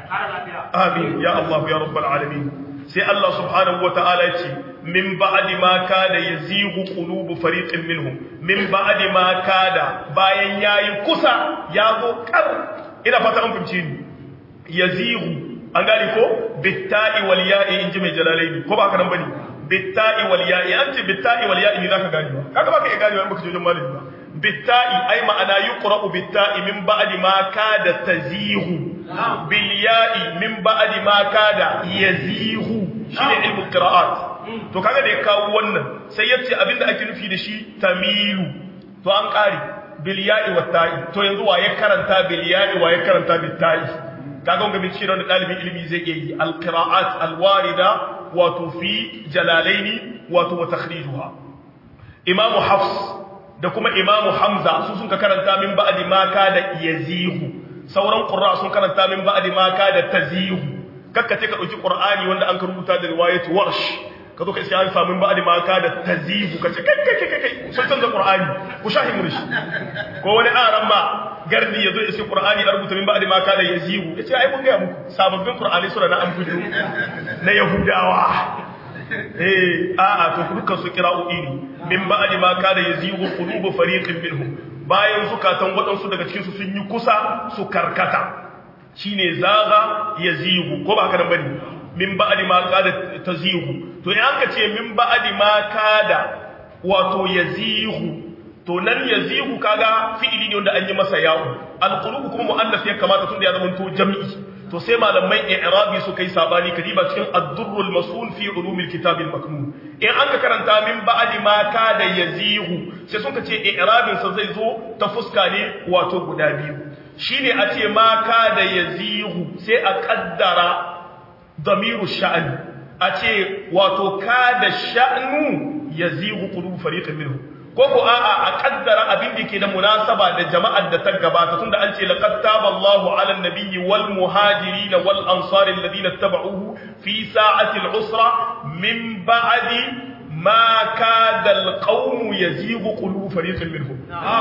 amin ya Allah ya rabbal alamin sai Allah subhanahu wata'ala ya ce min ba'di ma kada yazighu qulubu fariqin minhum min ba'di ma kada bayan yayi kusa ya zo kar ina fata an fahimci ni yazighu an gani ko bitta'i wal ya'i inji mai jalalaini ko ba haka nan bane bitta'i wal ya'i an ce bitta'i wal ya'i ne zaka gani ba kaga baka iya gani ba in baka je wajen malami ba bitta'i ai ma'ana yuqra'u bitta'i min ba'di ma kada tazighu bil ya'i min ba'di ma kada yazighu shine ilmul qira'at to kaga da ya kawo wannan sai yace abinda ake nufi da shi tamilu to an kare bil ya'i wat ta'i to yanzu wa ya karanta bil ya'i wa ya karanta bit ta'i kaga wanga bin shirin da dalibin ilimi zai iya yi al qira'at al warida wato fi jalalaini wato wa takhrijuha imam hafs da kuma imam hamza su sun ka karanta min ba'di ma kada yazihu sauran qurra sun karanta min ba'di ma kada tazihu kakka ce ka dauki qur'ani wanda an ka rubuta da riwayat warsh ka zo ka sai an samu ba'di ma kada tazihu ka ce kai kai kai kai sun canza qur'ani ku shahi murshi ko wani aran ma gardi yazo ya ce qur'ani a rubuta min ba'di ma kana yazigu yace ai mun ga muku sababbin qur'ani sura na an fito na yahudawa eh a'a to dukkan su kira'o'i ne min ba'di ma kana yazigu qulubu fariqin minhum bayan zukatan waɗansu daga cikin su sun yi kusa su karkata shine zaga yazigu ko ba haka nan bane min ba'di ma kada tazigu to in an ka ce min ba'di ma kada wato yazigu to nan yazigu kaga fi'ili ne wanda an yi masa yawo alqulubu kuma muannas ya kamata tunda ya zama to jami'i to sai malamai i'rabi su kai sabani kadiba cikin ad-durrul masun fi ulumil kitab al-maknun in an ka karanta min ba'di ma kada yazigu sai sun ka ce i'rabin sa zai zo ta fuska ne wato guda biyu shine a ce ma kada yazigu sai a kaddara damiru sha'ani a ce wato kada sha'nu yazigu qulub fariqin minhum ko ko a'a a kaddara abin da ke da munasaba da jama'ar da ta gabata tunda an ce laqad taballahu 'ala an-nabiyyi wal muhajirin wal ansari alladhina tabauhu fi sa'ati al-usra min ba'di ma kada al-qawm yazighu qulub fariqin minhum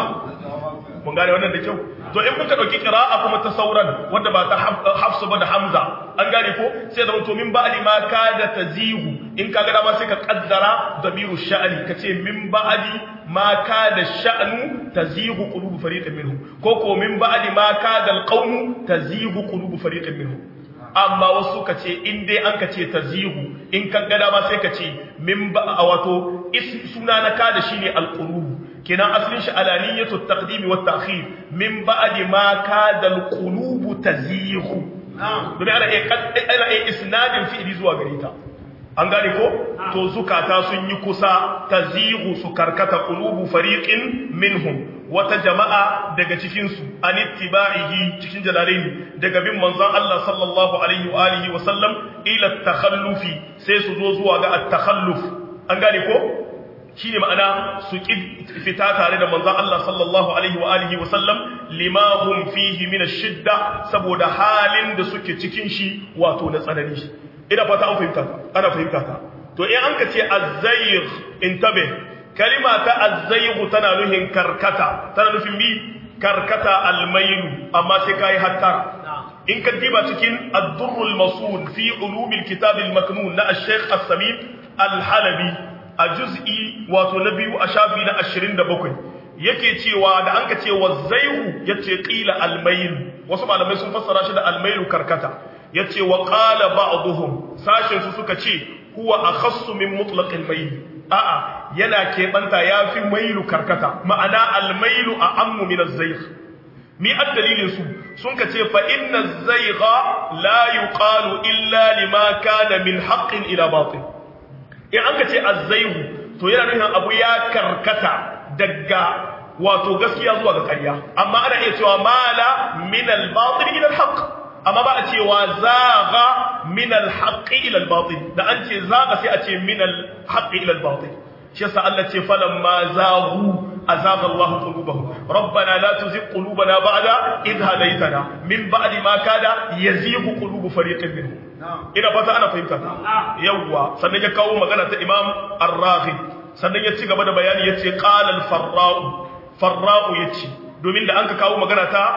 mun gane wannan da kyau to in muka dauki qira'a kuma ta sauran wanda ba ta hafsu ba da hamza an gane ko sai da to min ba'di ma kada tazihu in kaga dama sai ka kaddara damiru sha'ani kace min ba'di ma kada sha'nu tazihu qulubu fariqin minhum ko ko min ba'di ma kada alqawmu tazihu qulubu fariqin minhum amma wasu kace in dai an kace tazihu in kan ga dama sai kace min ba wato suna na kada shine alqulubu kenan asalin shi alaniyatu taqdim wa ta'khir min ba'di ma kada alqulubu tazihu domin ana iya isnadin fi'ili zuwa gare ta an gane ko to zukata sun yi kusa tazihu su karkata qulubu fariqin minhum wata jama'a daga cikin su an ittiba'ihi cikin jalalaini daga bin manzon Allah sallallahu alaihi wa alihi wa sallam ila takhallufi sai su zo zuwa ga at-takhalluf an gane ko shine ma'ana su fita tare da manzon Allah sallallahu alaihi wa alihi wa sallam lima hum fihi min ash-shidda saboda halin da suke cikin shi wato na tsanani ina fata an fahimta ta ana fahimta ta to in an ka ce azzayigh intabe kalima ta azzayigh tana nufin karkata tana nufin mi karkata almailu amma sai kai hatta in ka diba cikin ad-durrul masul fi ulumil kitab al-maknun na al-sheikh as-samim al-halabi a juz'i wato na biyu a shafi na 27 yake cewa da an ka ce wazzaihu yace qila almayl wasu malamai sun fassara shi da almaylu karkata yace wa qala ba'dhum sashin su suka ce huwa akhassu min mutlaq almayl a'a yana keɓanta yafi mailu karkata ma'ana almaylu a'ammu min azzayg mi addalilin su sun ka ce fa inna azzayga la yuqalu illa lima kana min haqqin ila batil in an ka ce azzayhu to yana nufin abu ya karkata daga wato gaskiya zuwa ga ƙarya amma ana iya cewa mala min al-batil ila al-haqq amma ba a cewa zaga min al-haqq ila al-batil da an ce zaga sai a ce min al-haqq ila al-batil shi yasa Allah ce falamma zagu azaga Allah qulubahum rabbana la tuzigh qulubana ba'da idh hadaytana min ba'di ma kada yazighu qulubu fariqin minhum ina fata ana fahimta yawwa sannan ya kawo magana ta Imam Ar-Raghib sannan ya ci gaba da bayani yace qala al-farra'u farra'u yace domin da anka kawo magana ta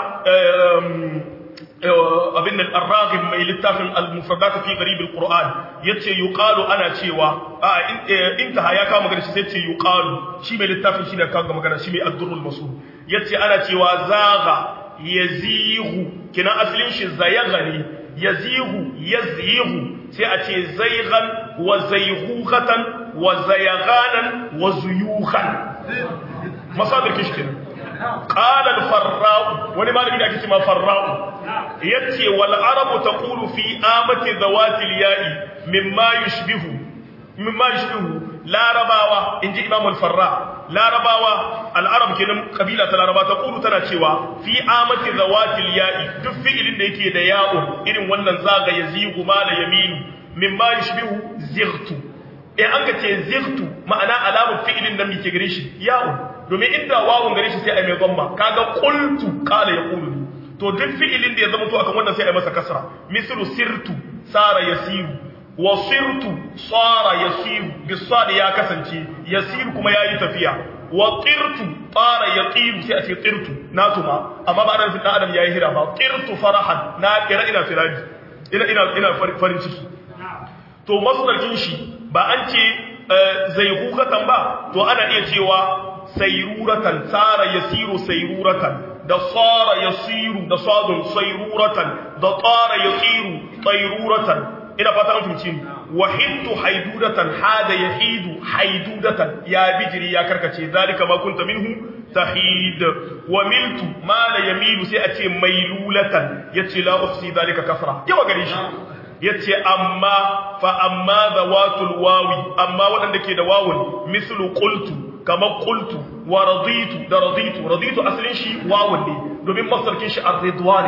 abin da ar-raghib mai littafin al-mufradat fi gharib al-Qur'an yace yuqalu ana cewa a intaha ya kawo magana shi sai ce yuqalu shi mai littafin shi ne kawo magana shi mai ad-durrul masul yace ana cewa zaga yazihu kina aslin shi zayagha ne yazihu yazyihu sai a ce zaygan wa zayghatan wa zayaganan wa zuyuhan masadir kishkin qala al-farra'u wani malami da ake cewa farra'u yace wal arabu taqulu fi amati zawati al-ya'i mimma yushbihu mimma yushbihu larabawa inji imam al-farra larabawa al-arab kenan kabila ta laraba taqulu tana cewa fi amati zawati al-ya'i duk fi'ilin da yake da ya'u irin wannan zaga yazigu ma la yaminu mimma yushbihu zightu in an ka ce zirtu ma'ana alamun fi'ilin da muke gare shi ya'un domin inda wawun gare shi sai a mai gomma kaga qultu qala yaqulu to duk fi'ilin da ya zama to akan wannan sai a masa kasra mislu sirtu sara yasiru wa sirtu sara yasiru bisad ya kasance yasiru kuma yayi tafiya wa qirtu tara yaqiru sai a ce qirtu na tuma amma ba ana fi dan adam yayi hira ba qirtu farahan na kira ina firari ina ina ina farin ciki to masdarkin shi ba an ce zaihukatan ba to ana iya cewa sayruratan tsara yasiru sayruratan da tsara yasiru da sadun sayruratan da tsara yasiru tayruratan ina fata an fahimci wahidtu haidudatan hada yahidu haidudatan ya bijiri ya karkace zalika ma kunta minhu tahid wa miltu ma la yamilu sai a ce mailulatan yace la ufsi zalika kafra yawa gare shi yace amma fa amma zawatul wawi amma wadanda ke da wawun mislu qultu kama qultu wa raditu da raditu raditu asalin shi wawun ne domin masarkin shi ar-ridwan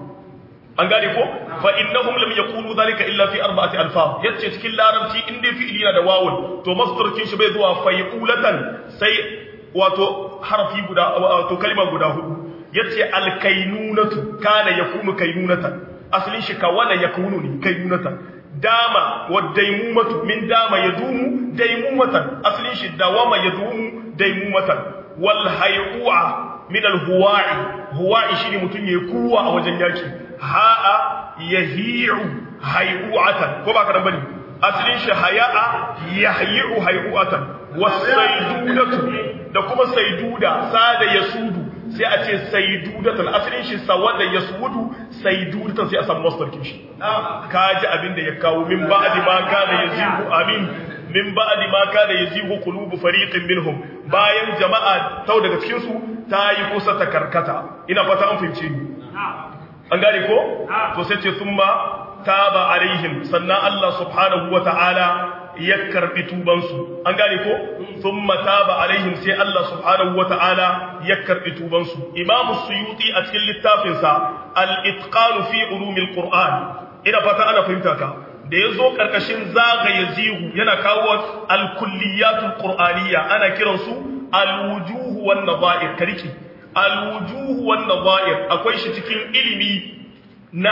an gane ko fa innahum lam yaqulu dhalika illa fi arba'ati alfaz yace cikin larabci in dai fi'ili na da wawun to masdarkin shi bai zuwa fayqulatan sai wato harfi guda wato kalma guda hudu yace alkainunatu kana yakunu kainunatan asalin shi kawana yakunu ne kainunatan dama wa daimumatu min dama yadumu daimumatan asalin shi dawama yadumu daimumatan wal hayu'a min al huwa'i huwa'i shine mutun yayi kuwa a wajen yaki ha'a yahi'u hayu'atan ko ba ka dan bane asalin shi haya'a yahyi'u hayu'atan wasaidudatu da kuma saiduda sada yasudu sai a ce saidudatan asalin shi sawada yasudu saidudatan sai a samu masdarkin shi kaji abin da ya kawo min ba'di ma kana yazihu amin min ba'di ma kana yazihu qulubu fariqin minhum bayan jama'a tau daga cikin su ta yi kusa ta karkata ina fata an fahimce ni an gane ko to sai ce summa taba alaihim sannan Allah subhanahu wata'ala ya karbi tubansu an gane ko thumma taba alaihim sai Allah subhanahu wata'ala ya karbi tubansu imamu suyuti a cikin littafin sa al-itqan fi ulumil qur'an ina fata ana fahimta ka da yazo karkashin zaga yazihu yana kawo al-kulliyatul qur'aniyya ana kiransu al-wujuh wan nadha'ir kariki al-wujuh wan nadha'ir akwai shi cikin ilimi na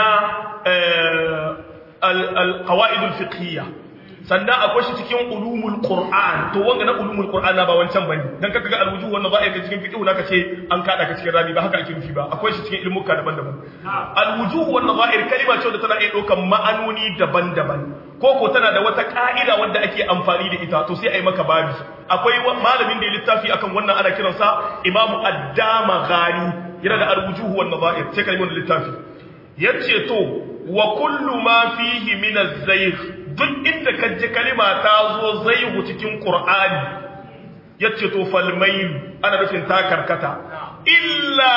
al-qawaid al-fiqhiyya sannan akwai shi cikin ulumul qur'an to wanga na ulumul qur'an na ba wancan bane dan kaka ga alwujuh wannan za a ga cikin fiqh naka ce an kada ka cikin rami ba haka ake nufi ba akwai shi cikin ilmuka daban-daban alwujuh wannan zahir kalima ce da tana iya daukan ma'anoni daban-daban ko ko tana da wata ka'ida wanda ake amfani da ita to sai ai maka babi akwai malamin da ya littafi akan wannan ana kiransa imamu addama ghani yana da alwujuh wannan zahir sai kalmar littafi yace to wa kullu ma fihi min az-zayg duk inda ka ji kalima ta zo zaihu cikin qur'ani yace to falmail ana nufin ta karkata illa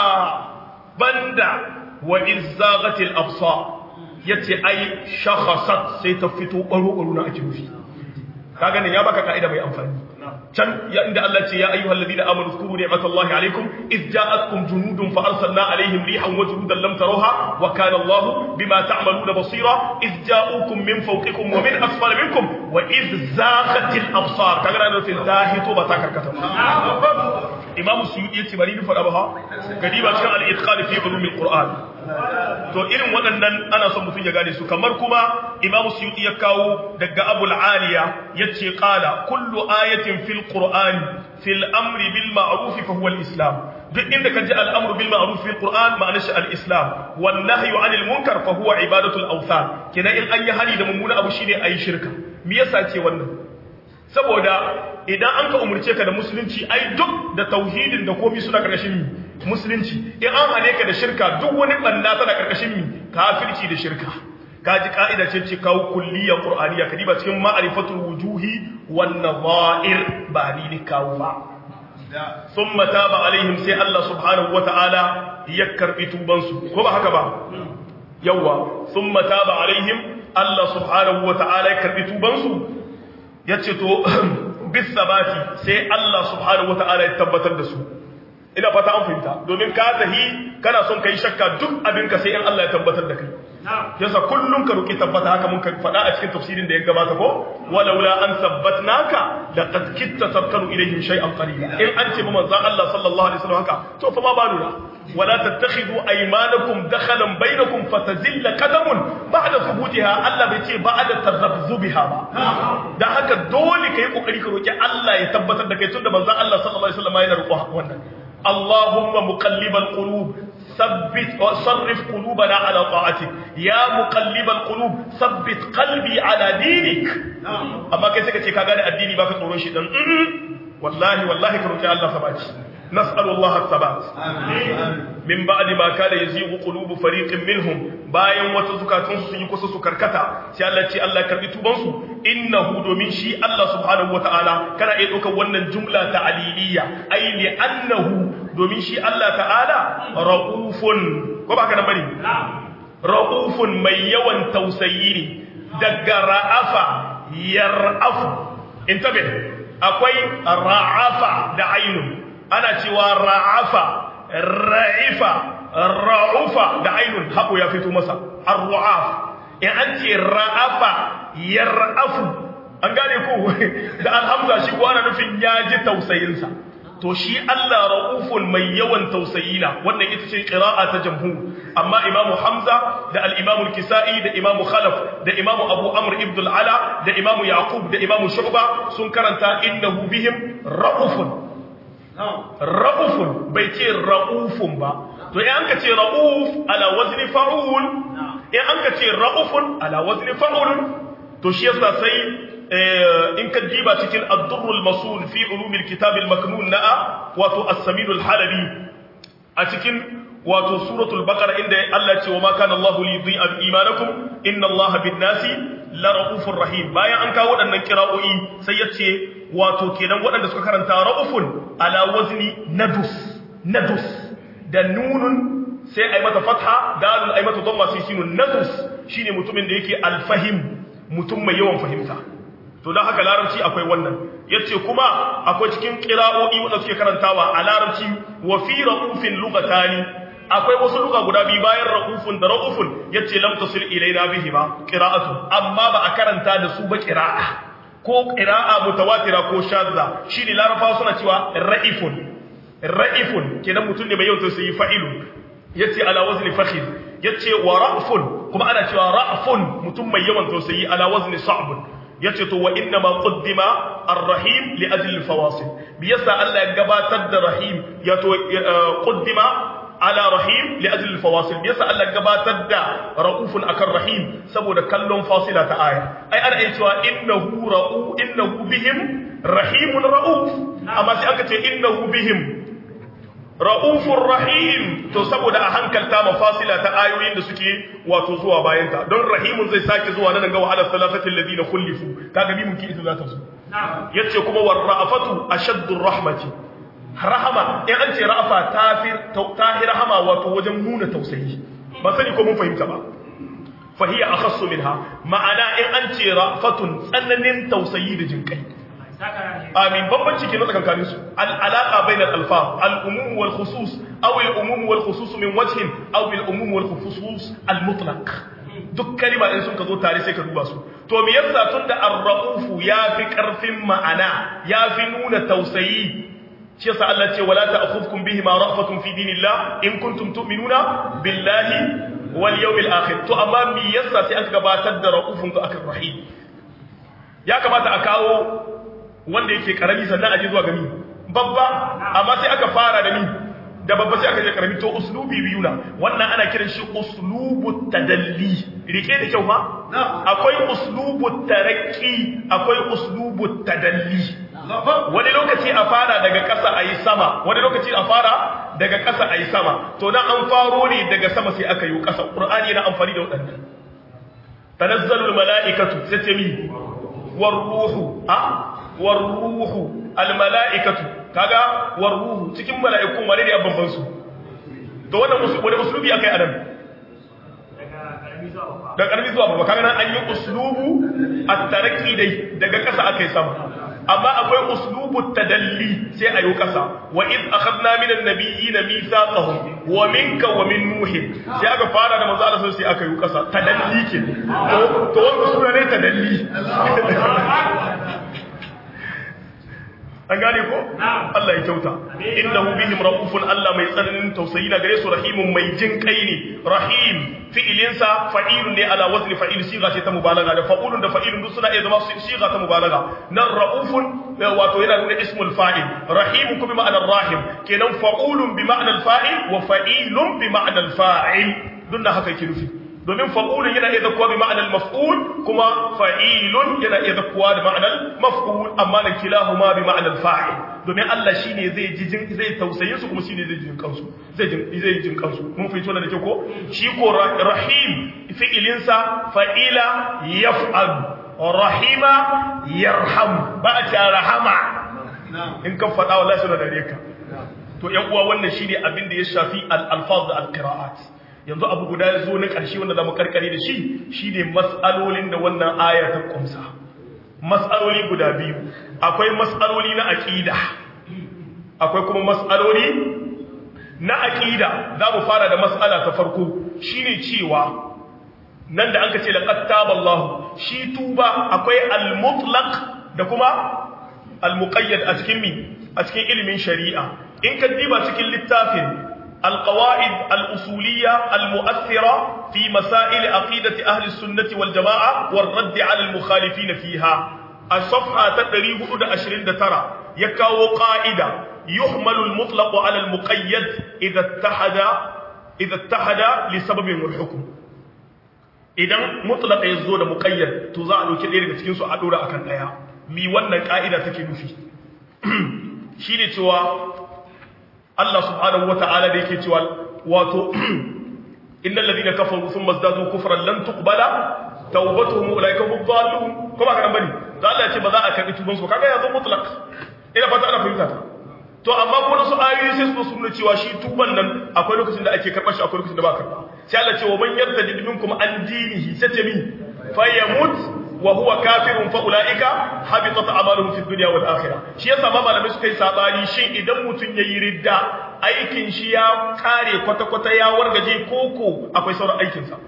banda wa izzaghatil absar yace ai shakhasat sai ta fito baro baro na ake nufi kaga ne ya baka kaida mai amfani can ya inda Allah ce ya ayyuhal ladina amanu zkuru ni'matallahi alaykum id ja'atkum junudun fa arsalna alaihim rihan wa junudan lam tarawha wa kana Allah bima ta'maluna basira id ja'ukum min fawqikum wa min asfali minkum wa id zaghatil absar kaga na nufin zahito ba ta karkata Imam Suyuti yace bari ni fada ba gadi ba cikin al-itqan fi ulumil Qur'an to irin waɗannan ana son mutum ya gane su kamar kuma Imam Suyuti ya kawo daga Abu al-Aliya yace qala kullu ayatin fil Qur'an fil amri bil ma'ruf fa huwa al-islam duk inda ka ji al-amru bil ma'ruf fil Qur'an ma'ana shi al-islam wan nahyu 'anil munkar fa huwa ibadatu al-awthan kenan in an yi hali da mummuna abu shine ayi shirka me yasa ce wannan saboda idan an ka umurce ka da musulunci ai duk da tauhidin da komai suna karkashin mi musulunci in an hane ka da shirka duk wani banna tana karkashin mi kafirci da shirka kaji ka'ida ce ce kawo kulliyar qur'aniya kadiba cikin ma'rifatul wujuhi wan nadha'ir ba ni ne kawo ba thumma taba alaihim sai Allah subhanahu wata'ala ya karbi tuban su ko ba haka ba yawa thumma taba alaihim Allah subhanahu wata'ala ya karbi tuban su yace to bis sabati sai Allah subhanahu wata'ala ya tabbatar da su ina fata an fahimta domin ka tahi kana son kai shakka duk abin ka sai in Allah ya tabbatar da kai yasa kullum ka roki tabbata haka mun faɗa a cikin tafsirin da ya gabata ko walaula an sabbatnaka laqad kitta tarkanu ilayhim shay'an qalila in an ce ba manzon Allah sallallahu alaihi wasallam haka to fa ma baluna wala tattakhidhu aymanakum dakhalan bainakum fatazilla qadamun ba'da thubutiha Allah bai ce ba'da tazabzubiha ba dan haka dole kai kokari ka roki Allah ya tabbatar da kai tunda manzon Allah sallallahu alaihi wasallam yana roƙo wannan اللهم مقلب القلوب ثبت وصرف قلوبنا على طاعتك يا مقلب القلوب ثبت قلبي على دينك اما kai sai ka ce ka gane addini baka tsoron shi dan wallahi wallahi ka roki Allah sabati nas'alu Allah as-sabat min ba'di ma kana yazigu qulubu fariqin minhum bayan wata zukatun su sun yi kusa su karkata sai Allah ce Allah karbi tuban su innahu domin shi Allah subhanahu wataala kana iya dokar wannan jumla ta aliliya ai li annahu domin shi Allah ta'ala raufun ko ba ka nan bane raufun mai yawan tausayi ne daga ra'afa yar'afu intabe akwai ra'afa da ainun ana cewa ra'afa ra'ifa ra'ufa da ainun haɓo ya fito masa ar-ru'af in an ce ra'afa yar'afu an gane ko da alhamza shi ko ana nufin ya ji tausayinsa to shi Allah ra'ufun mai yawan tausayina wannan ita ce qira'a ta jamhur amma imamu hamza da al-imamu al-kisa'i da imamu khalaf da imamu abu amr ibn al-ala da imamu yaqub da imamu shu'ba sun karanta innahu bihim ra'ufun ra'ufun bai ce ra'ufun ba to in an ka ce ra'uf ala wazni fa'ul in an ka ce ra'ufun ala wazni fa'ul to shi yasa sai in ka diba cikin ad-durrul masul fi ulumil kitab al-maknun na'a wato as-samin al-halabi a cikin wato suratul baqara inda Allah ce wa ma kana Allahu li yudhi'a imanakum inna Allaha bin-nasi la ra'ufur rahim bayan an kawo waɗannan kira'o'i sai ya ce wato kenan waɗanda suka karanta ra'ufun ala wazni nadus nadus da nunun sai ai mata fatha dalun ai mata dhamma sai sinun nadus shine mutumin da yake alfahim mutum mai yawan fahimta to don haka larabci akwai wannan yace kuma akwai cikin qira'o'i wanda suke karantawa a larabci wa fi ra'ufin lugatani akwai wasu luga guda biyu bayan ra'ufun da ra'ufun yace lam tasil ilaina bihi ba qira'atu amma ba a karanta da su ba qira'a ko qira'a mutawatira ko shadda shine larabawa suna cewa ra'ifun ra'ifun kenan mutum ne mai yawan tausayi fa'ilun yace ala wazni fakhid yace wa ra'fun kuma ana cewa ra'fun mutum mai yawan tausayi ala wazni sa'bun yace to wa inna ma qaddima ar-rahim li ajli al-fawasil bi yasa Allah ya gabatar da rahim ya to qaddima ala rahim li ajli al-fawasil bi yasa Allah ya gabatar da raufun akan rahim saboda kallon fasila ta aya ai ana iya cewa innahu ra'u innahu bihim rahimun rauf amma sai aka ce innahu bihim ra'ufur rahim to saboda a hankalta mafasila ta ayoyin da suke wato zuwa bayanta don rahimun zai sake zuwa nan ga wa'ala salatati alladhina khulifu kaga bi mun ki ita za ta zo yace kuma war ra'afatu ashaddur rahmati rahama in an ce ra'afa tafir tahir rahama wato wajen nuna tausayi ba sani ko mun fahimta ba fa hiya akhassu minha ma'ana in an ce ra'fatun tsananin tausayi da jinkai amin bambanci ke na tsakankanin su al'alaka bainal alfaz al-umum wal khusus aw al-umum wal khusus min wajhin aw al-umum wal khusus al-mutlaq duk kalima in sun ka zo tare sai ka duba su to me yasa tunda ar-raufu yafi karfin ma'ana yafi nuna tausayi shi yasa Allah ce wala ta'khudhukum bihi ma ra'fatun fi dinillah in kuntum tu'minuna billahi wal yawmil akhir to amma me yasa sai aka gabatar da raufun ga akan rahim ya kamata a kawo wanda yake karami sannan aje zuwa gami babba amma sai aka fara da ni da babba sai aka je karami to uslubi biyu na wannan ana kiran shi uslubu tadalli rike da kyau ma akwai uslubu tarakki akwai uslubu tadalli wani lokaci a fara daga ƙasa a yi sama wani lokaci a fara daga ƙasa a yi sama to dan an faro ne daga sama sai aka yi ƙasa ƙur'ani yana amfani da waɗannan tanazzalul mala'ikatu sai ce mi war ruhu a war ruhu al mala'ikatu kaga war ruhu cikin mala'ikun wani ne a bamban su to wannan wani uslubi akai adam da karmi zuwa babba kaga nan an yi uslubu at-tarakki dai daga ƙasa akai sama amma akwai uslubut tadalli sai ayo kasa wa id akhadna minan nabiyyin mithaqahum wa minka wa min nuh sai aka fara da manzo Allah sai aka yi kasa tadalli ke to to wannan sura ne tadalli an gane ko Allah ya kyauta innahu bihim raufun Allah mai tsananin tausayi na gare su rahimun mai jin kai ne rahim fi'ilinsa fa'ilun ne ala wazni fa'il siga ce ta mubalaga da fa'ulun da fa'ilun duk suna iya zama siga ta mubalaga nan raufun wato yana nuna ismul fa'il rahim kuma bi ma'anar rahim kenan fa'ulun bi ma'anar fa'il wa fa'ilun bi ma'anar fa'il dunna haka yake nufi domin fa'ulun yana iya zakuwa bi ma'anar maf'ul kuma fa'ilun yana iya zakuwa da ma'anar maf'ul amma na kilahuma bi ma'anar fa'il domin Allah shine zai ji jin zai tausayin su kuma shine zai jin kansu zai jin zai jin kansu mun fahimci wannan da ke ko shi ko rahim fi'ilin sa fa'ila yaf'al rahima yarham ba ta rahama in ka faɗa wallahi suna dare ka to yan uwa wannan shine abin da ya shafi al-alfaz da al-qira'at yanzu abu guda ya zo na ƙarshe wanda za mu karkare da shi shi ne matsalolin da wannan aya ta ƙumsa matsaloli guda biyu akwai matsaloli na aƙida akwai kuma matsaloli na aƙida za mu fara da matsala ta farko shi ne cewa nan da an ka ce da ƙattaballahu shi tuba akwai al-mutlaq da kuma al-muqayyad a cikin mi a cikin ilimin shari'a in ka diba cikin littafin القواعد الأصولية المؤثرة في مسائل عقيدة أهل السنة والجماعة والرد على المخالفين فيها الصفحة تدريب أدى أشرين ترى يكاو قائدة يحمل المطلق على المقيد إذا اتحد إذا اتحد لسبب والحكم إذا مطلق يزود مقيد تزعل كثير cikin su a dora akan daya mi wannan ka'ida take nufi shine cewa Allah subhanahu wata'ala da yake cewa wato innal ladina kafaru thumma zadu kufran lan tuqbala tawbatuhum ulaika hum dhalun kuma kana bane da Allah ya ce ba za a karbi tuban su kaga yanzu mutlaq ina fata ana fahimta ta to amma ko su ayoyi sai su nuna cewa shi tuban nan akwai lokacin da ake karɓar shi akwai lokacin da ba karɓa sai Allah ce wa man yartadi minkum an dinihi sai ce min fayamut wa huwa kafirun fa ulaika habitat a'maluhum fid dunya wal akhirah shi yasa ma malamai suka yi sabani shin idan mutun yayi ridda aikin shi ya kare kwata kwata ya wargaje koko akwai sauran aikin sa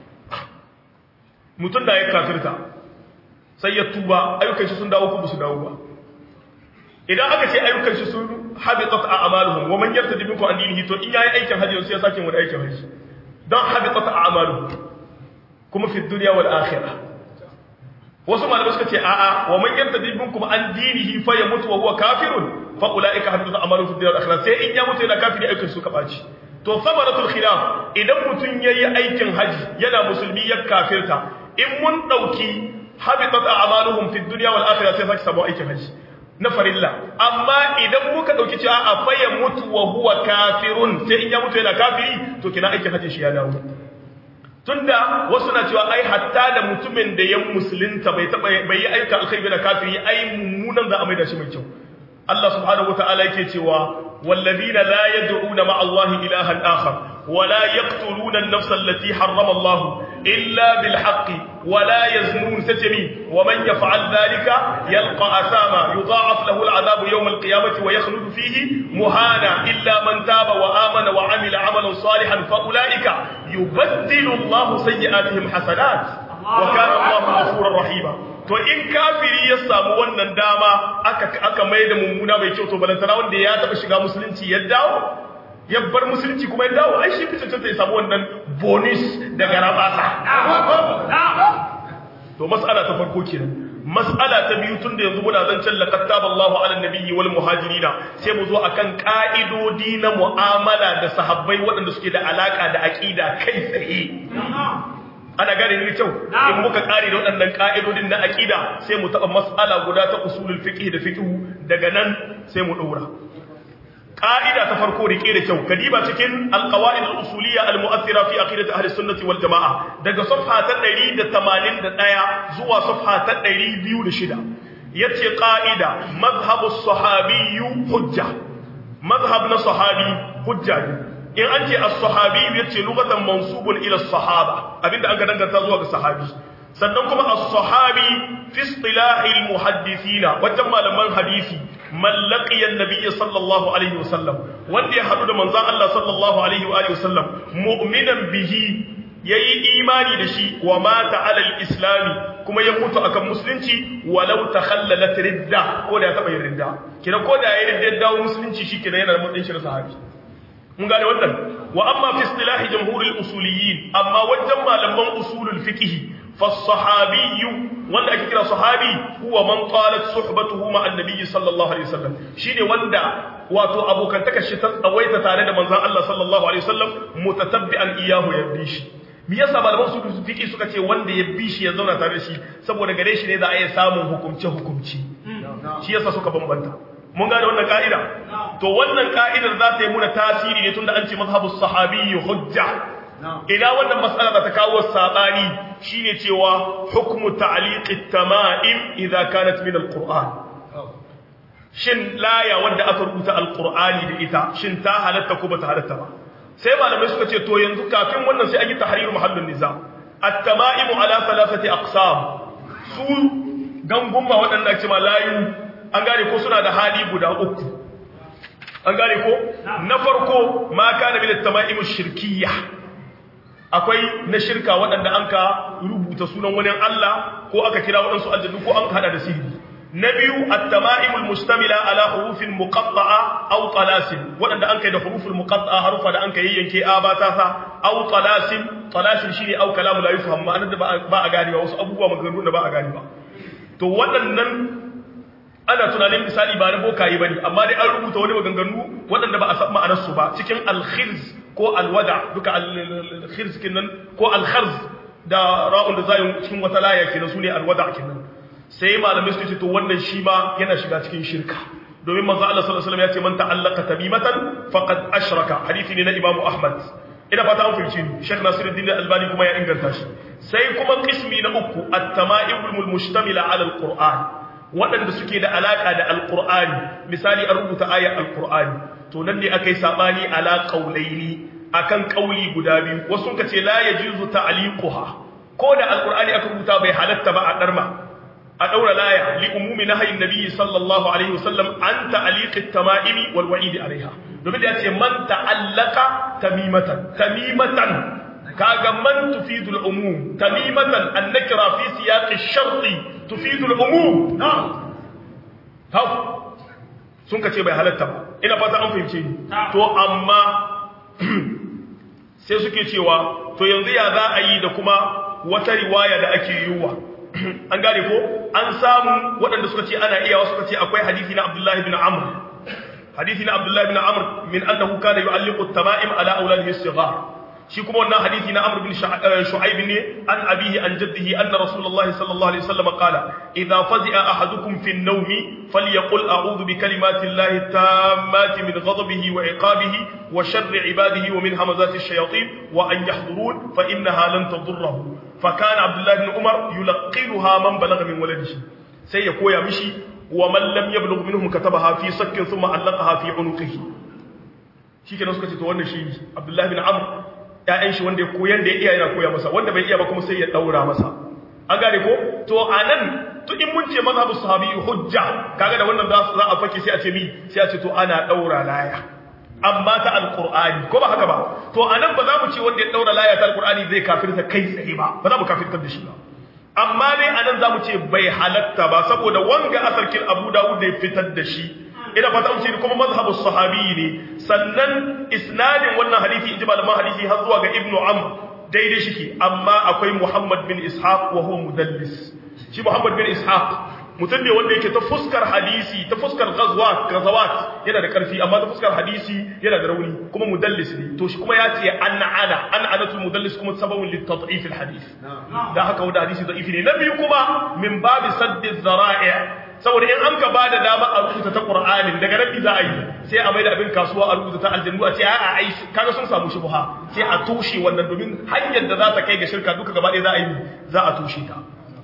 mutun da ya kafirta sai ya tuba ayyukan shi sun dawo ko su dawo ba idan aka ce ayyukan shi sun habitat a'maluhum wa man yartadi minkum an dinihi to in yayi aikin hajji sai ya sake wani aikin hajji dan habitat a'maluhum kuma fi dunya wal akhirah wasu malamai suka ce a'a wa man yartadi minkum an dinihi fa yamutu wa huwa kafirun fa ulaika habitat a'maluhum fi dunya wal akhirah sai in ya mutu yana kafiri aikin su ka baci to samaratul khilaf idan mutun yayi aikin hajji yana musulmi ya kafirta in mun dauki habitat a'maluhum fi dunya wal akhirah sai sake sabo aikin hajji na farilla amma idan muka dauki cewa a faya mutu wa huwa kafirun sai in ya mutu yana kafiri to kina aikin hajji shi ya dawo tunda wasu na cewa ai hatta da mutumin da ya musulunta bai taba bai yi ayyuka alkhairi da kafiri ai mummunan za a maida shi mai kyau Allah subhanahu wataala yake cewa والذين لا يدعون مع الله إلها آخر ولا يقتلون النفس التي حرم الله إلا بالحق ولا يزنون ستمين ومن يفعل ذلك يلقى أساما يضاعف له العذاب يوم القيامة ويخلد فيه مهانا إلا من تاب وآمن وعمل عملا صالحا فأولئك يبدل الله سيئاتهم حسنات وكان الله غفورا رحيما to in kafiri ya samu wannan dama aka aka mai da mummuna mai kyau to balantana wanda ya taba shiga musulunci ya dawo ya bar musulunci kuma ya dawo ai shi fice ta samu wannan bonus daga rabasa to mas'ala ta farko kenan mas'ala ta biyu tunda yanzu muna zancen laqad taballahu ala nabiyyi wal muhajirina sai mu zo akan ka'idodi na mu'amala da sahabbai waɗanda suke da alaka da aqida kai tsaye ana gane ni kyau in muka kare da waɗannan ka'idodin na aqida sai mu taɓa mas'ala guda ta usulul fiqh da fiqh daga nan sai mu ɗora ƙa'ida ta farko rike da kyau kadiba cikin alqawaid al-usuliyya al-mu'athira fi aqidati ahli sunnati wal jamaa daga safha ta 181 zuwa safha ta 206 yace ƙa'ida madhhabu as-sahabi hujja madhhab na sahabi hujja ne in an ce as-sahabi yace lugatan mansubun ila as-sahaba abinda an ga danganta zuwa ga sahabi sannan kuma as-sahabi fi istilahi al-muhaddithina wajen malaman hadisi man laqiya an-nabiy sallallahu alaihi wasallam wanda ya hadu da manzon Allah sallallahu alaihi wa alihi wasallam mu'minan bihi yayi imani da shi wa mata ala al-islami kuma ya mutu akan musulunci walau takhallalat ridda ko da ya taba yin ridda kina ko da ya ridda dawo musulunci shi kina yana da matsayin shi sahabi mun gane wannan wa amma fi istilahi jamhurul usuliyyin amma wajen malaman usulul fiqh fa sahabiyyu wanda ake kira sahabi huwa man qalat suhbatuhu ma annabi sallallahu alaihi wasallam shine wanda wato abokantaka shi ta tsawaita tare da manzon Allah sallallahu alaihi wasallam mutatabbi'an iyahu yabi shi me yasa malaman usulul fiqh suka ce wanda ya bi shi ya zauna tare da shi saboda gare shi ne za a iya samun hukumce hukumci shi yasa suka bambanta mun gane wannan ka'ida to wannan ka'idar za ta yi muna tasiri ne tunda an ce mazhabus sahabi hujja ina wannan mas'ala da ta kawo sabani shine cewa hukmu ta'liq at-tama'im idza kanat min al-qur'an shin laya wanda aka rubuta al-qur'ani da ita shin ta halatta ko bata halatta ba sai malamai suka ce to yanzu kafin wannan sai an yi tahrir mahallin niza at-tama'im ala thalathati aqsam su gangumma waɗanda ake ma layu an gane ko suna da hali guda uku an gane ko na farko ma kana min at-tama'im ash-shirkiyya akwai na shirka waɗanda an ka rubuta sunan wani Allah ko aka kira waɗansu aljannu ko an hada da sihiri na biyu at-tama'im al-mustamila ala hurufin muqatta'a aw talasim waɗanda an kai da huruful muqatta'a harufa da an kai yanke a ba ta sa aw talasim talasim shine aw kalamu la yufham ma'anar da ba a gane ba wasu abubuwa maganganu da ba a gane ba to waɗannan ana tunanin misali ba na bokaye bane amma dai an rubuta wani maganganu waɗanda ba a san ma'anar su ba cikin al-khirz ko al-wada duka al-khirz kinan ko al-kharz da ra'un da zayin cikin wata laya kenan sune al-wada kenan sai malamai su ce to wannan shi ma yana shiga cikin shirka domin manzo Allah sallallahu alaihi wasallam ya ce man ta'allaka tamimatan faqad ashraka hadisi ne na Imam Ahmad ina fata an fahimci ni Sheikh Nasiruddin Albani kuma ya inganta shi sai kuma qismi na uku at-tama'ibul mustamila 'ala al-Qur'an waɗanda suke da alaƙa da alƙur'ani misali an rubuta ayar alƙur'ani to nan ne aka yi saɓani ala ƙaulaini akan ƙauli guda biyu wasu ka ce la ya jizu ta'liquha ko da alƙur'ani aka rubuta bai halatta ba a ɗarma a ɗaura laya li umumi nahyin nabiyyi sallallahu alaihi wasallam an ta'liqi at-tama'imi wal wa'id alaiha domin da yace man ta'allaka tamimatan tamimatan kaga man tufidu al-umum tamimatan an-nakra fi siyaq ash-shart tufidu al-umum na'am hau sun kace bai halatta ba ina fata an fahimce ni to amma sai suke cewa to yanzu ya za a yi da kuma wata riwaya da ake yiwa an gane ko an samu waɗanda suka ce ana iya suka ce akwai hadisi na Abdullahi bin Amr hadisi na Abdullahi bin Amr min annahu kana yu'alliqu at-tama'im ala awladihi as-sighar shi kuma wannan hadisi na Amr bin Shu'aib ne an abihi an jaddihi anna Rasulullahi sallallahu alaihi wasallam qala idha fazi'a ahadukum fi an-nawmi falyaqul a'udhu bi kalimati Allahi tammati min ghadabihi wa iqabihi wa sharri ibadihi wa min hamazati ash-shayatin wa an yahdurun fa innaha lan tadurruhu fa kana Abdullah ibn Umar yulqinuha man balagha min waladihi sai ya koya mishi wa man lam yablugh minhum katabaha fi sakkin thumma allaqaha fi unuqihi shikenan suka ce to wannan shi Abdullah ibn Amr ‘ya'yan shi wanda ya koyan da ya iya yana koya masa wanda bai iya ba kuma sai ya ɗaura masa an gane ko to a nan to in mun ce mazhabu sahabi hujja kaga da wannan za a fake sai a ce mi sai a ce to ana ɗaura laya amma ta alqur'ani ko ba haka ba to a nan ba za mu ce wanda ya ɗaura laya ta alqur'ani zai kafirta kai tsaye ba ba za mu kafirtar da shi ba amma dai a nan za mu ce bai halatta ba saboda wanga asarkin abu dawud da ya fitar da shi ina fata an ce kuma mazhabu sahabi ne sannan isnadin wannan hadisi inji malaman hadisi har zuwa ga ibnu amr daidai shike amma akwai muhammad bin ishaq wa huwa mudallis shi muhammad bin ishaq mutum ne wanda yake ta fuskar hadisi ta fuskar ghazwat ghazawat yana da karfi amma ta fuskar hadisi yana da rauni kuma mudallis ne to shi kuma ya ce an ana an anatul mudallis kuma sababun lit tad'if al hadith da haka wanda hadisi da'ifi ne na biyu kuma min babi saddi zara'i saboda in an ka ba da dama a rubuta ta Qur'anin daga nan za a yi sai a maida abin kasuwa a rubuta ta aljannu a ce a a ai kaga sun samu shubha sai a tushe wannan domin hanyar da za ta kai ga shirka duka gaba ɗaya za a yi za a tushe ta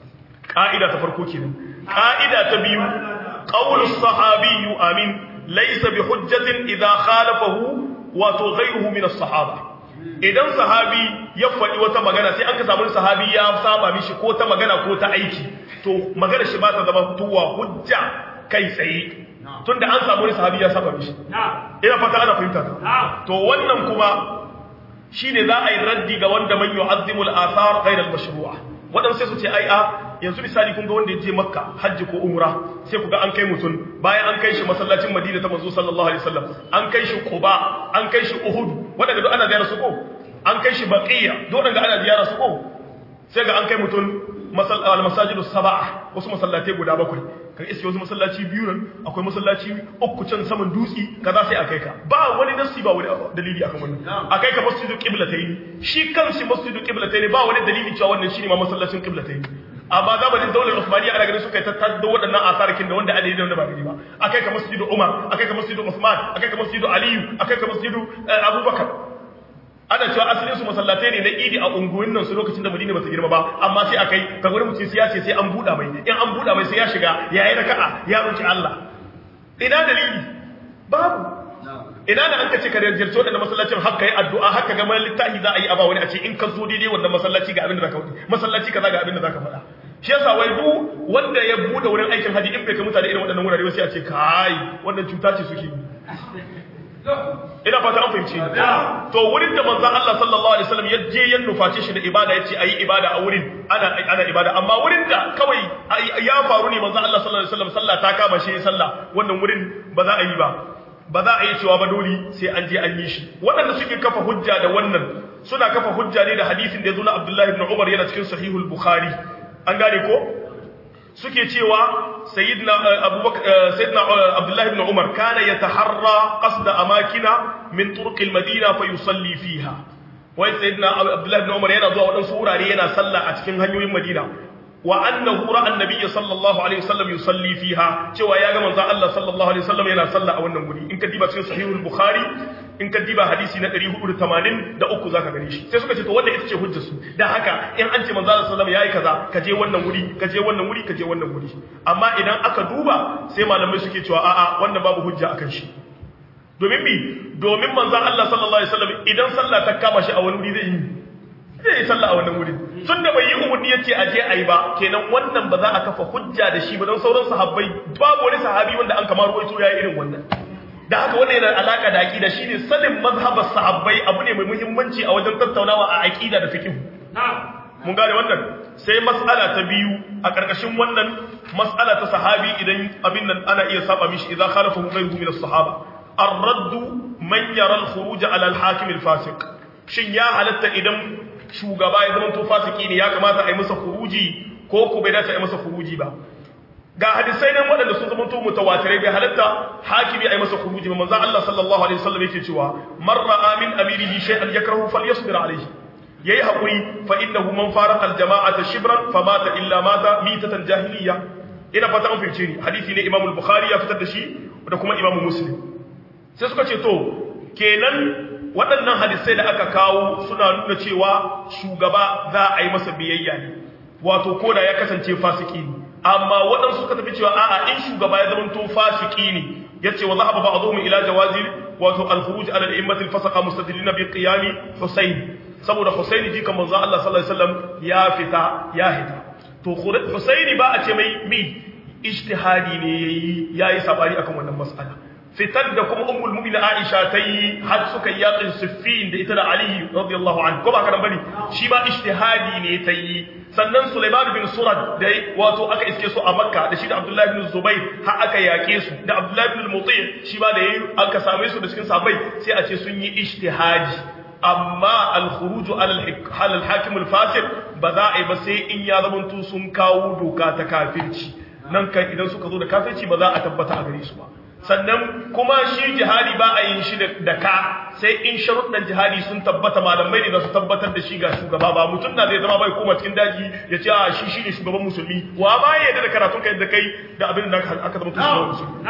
ka'ida ta farko kenan ka'ida ta biyu qawlu sahabi amin laysa bi hujjatin idha khalafahu wa ghayruhu min as-sahaba idan sahabi ya faɗi wata magana sai an ka samu sahabi ya saba mishi ko ta magana ko ta aiki to magana shi ba ta zama fitowa hujja kai tsaye tunda an samu wani sahabi ya saba mishi ina fata ana fahimta to wannan kuma shine za a yi raddi ga wanda man yu'azzimul athar ghayr al-mashru'a wadan sai su ce ai a yanzu misali kun ga wanda ya je makka hajji ko umra sai ku ga an kai mutum bayan an kai shi masallacin madina ta manzo sallallahu alaihi wasallam an kai shi quba an kai shi uhud wadanda duk ana ziyara su ko an kai shi baqiya duk wadanda ana ziyara su ko sai ga an kai mutum masajidus sab'a wasu masallatai guda bakwai kan iske wasu masallaci biyu nan akwai masallaci uku can saman dutsi kaza sai akai ka ba wani nasi ba wani dalili akan wannan akai ka masjidu qiblatayn shi kanshi masjidu qiblatayn ba wani dalili cewa wannan shine ma masallacin qiblatayn amma zamanin daular Usmaniya ana ganin suka yi tattado waɗannan asarikin da wanda adadi da wanda ba gani ba akai ka masjidu Umar akai ka masjidu Usman akai ka masjidu Aliyu akai ka masjidu Abubakar ana cewa asalin su masallatai ne na idi a unguwin nan su lokacin da Madina bata girma ba amma sai akai ka gwada mutum sai ya ce sai an buɗa mai in an buɗa mai sai ya shiga ya yi raka'a ya roki Allah ina dalili babu ina da an ka ce ka rajirce waɗanda masallacin haka yi addu'a haka ga littafi za a yi aba wani a ce in ka zo daidai wannan masallaci ga abin da zaka faɗi masallaci kaza ga abin da zaka faɗa shi yasa wai duk wanda ya bude wurin aikin haji in bai ka mutane irin waɗannan wurare sai a ce kai wannan cuta ce suke yi ina fata an fahimci to wurin da manzon Allah sallallahu alaihi wasallam ya je ya nuface shi da ibada yace ayi ibada a wurin ana ana ibada amma wurin da kawai ya faru ne manzon Allah sallallahu alaihi wasallam sallah ta kama shi sallah wannan wurin ba za a yi ba ba za a yi cewa ba dole sai an je an yi shi waɗanda suke kafa hujja da wannan suna kafa hujja ne da hadisin da ya zo na Abdullah ibn Umar yana cikin sahihul Bukhari an gane ko suke cewa sayyidina abubakar sayyidina Abdullah ibn Umar kana yataharra qasda amakina min turuq al-Madina fa yusalli fiha wai sayyidina Abdullah ibn Umar yana zuwa wadansu wurare yana sallah a cikin hanyoyin Madina wa annahu ra'a annabiyya sallallahu alaihi wasallam yusalli fiha cewa ya ga manzon Allah sallallahu alaihi wasallam yana sallah a wannan guri in ka diba cikin sahihul bukhari in ka diba hadisi na 483 zaka gane shi sai suka ce to wanda ita ce hujjar su dan haka in an ce manzon Allah sallallahu yayi kaza ka je wannan wuri ka je wannan wuri ka je wannan wuri amma idan aka duba sai malamai suke cewa a'a wannan babu hujja akan shi domin bi domin manzon Allah sallallahu alaihi wasallam idan sallah ta kama shi a wani wuri zai yi zai yi sallah a wannan wurin tun da bai yi umarni ya ce aje a yi ba kenan wannan ba za a kafa hujja da shi ba don sauran sahabbai babu wani sahabi wanda an kamar ruwaito ya yi irin wannan da haka wannan yana alaka da aqida shine sanin mazhabar sahabbai abu ne mai muhimmanci a wajen tattaunawa a aqida da fiqh mun gane wannan sai mas'ala ta biyu a karkashin wannan mas'ala ta sahabi idan abin nan ana iya saba mishi idan khalafahu ghayruhu min as-sahaba ar-radd man yara al-khuruj ala al-hakim al-fasiq shin ya halatta idan shugaba ya zama to fasiki ne ya kamata a yi masa khuruji ko ku bai dace a yi masa khuruji ba ga hadisai nan waɗanda sun zama to mutawatirai bai halatta hakimi a yi masa khuruji ba manzo Allah sallallahu alaihi wasallam yake cewa man ra'a min amirihi shay'an yakrahu falyasbir alayhi yayi hakuri fa innahu man faraqa al-jama'ata shibran famata illa mata mitatan jahiliya ina fata an fice ni hadisi ne Imam al-Bukhari ya fitar da shi da kuma Imam Muslim sai suka ce to kenan waɗannan hadisai da aka kawo suna nuna cewa shugaba za a yi masa biyayya ne wato ko da ya kasance fasiki ne amma waɗansu suka tafi cewa a'a in shugaba ya zama to fasiki ne yace wa zahaba ba'dhum ila jawazi wato al-khuruj ala al-immati al-fasaqa mustadillin bi qiyami Husayn saboda Husayn ji kan manzo Allah sallallahu alaihi wasallam ya fita ya hita to Husayn ba a ce mai mi ijtihadi ne yayi yayi sabari akan wannan mas'ala fitar da kuma ummul mu'minin Aisha ta yi har suka yi yakin Siffin da ita da Ali radiyallahu anhu ko ba kana bane shi ba ijtihadi ne ta yi sannan Sulaiman bin Surad da wato aka iske su a Makka da shi da Abdullah bin Zubair har aka yake su da Abdullah bin Muti shi ba da yayi aka same su da cikin sahabbai sai a ce sun yi ijtihadi amma al-khuruj ala al-hakim al-fasik ba za a yi ba sai in ya zamanto sun kawo doka ta kafirci nan kan idan suka zo da kafirci ba za a tabbata a gare su ba sannan kuma shi jihadi ba a yin shi da ka sai in sharuɗan jihadi sun tabbata malamai ne da su tabbatar da shi ga shugaba ba mutum na zai zama bai koma cikin daji ya ce a shi shi ne shugaban musulmi wa ba ya yadda da karatun kai da kai da abin da aka zama tun shugaban musulmi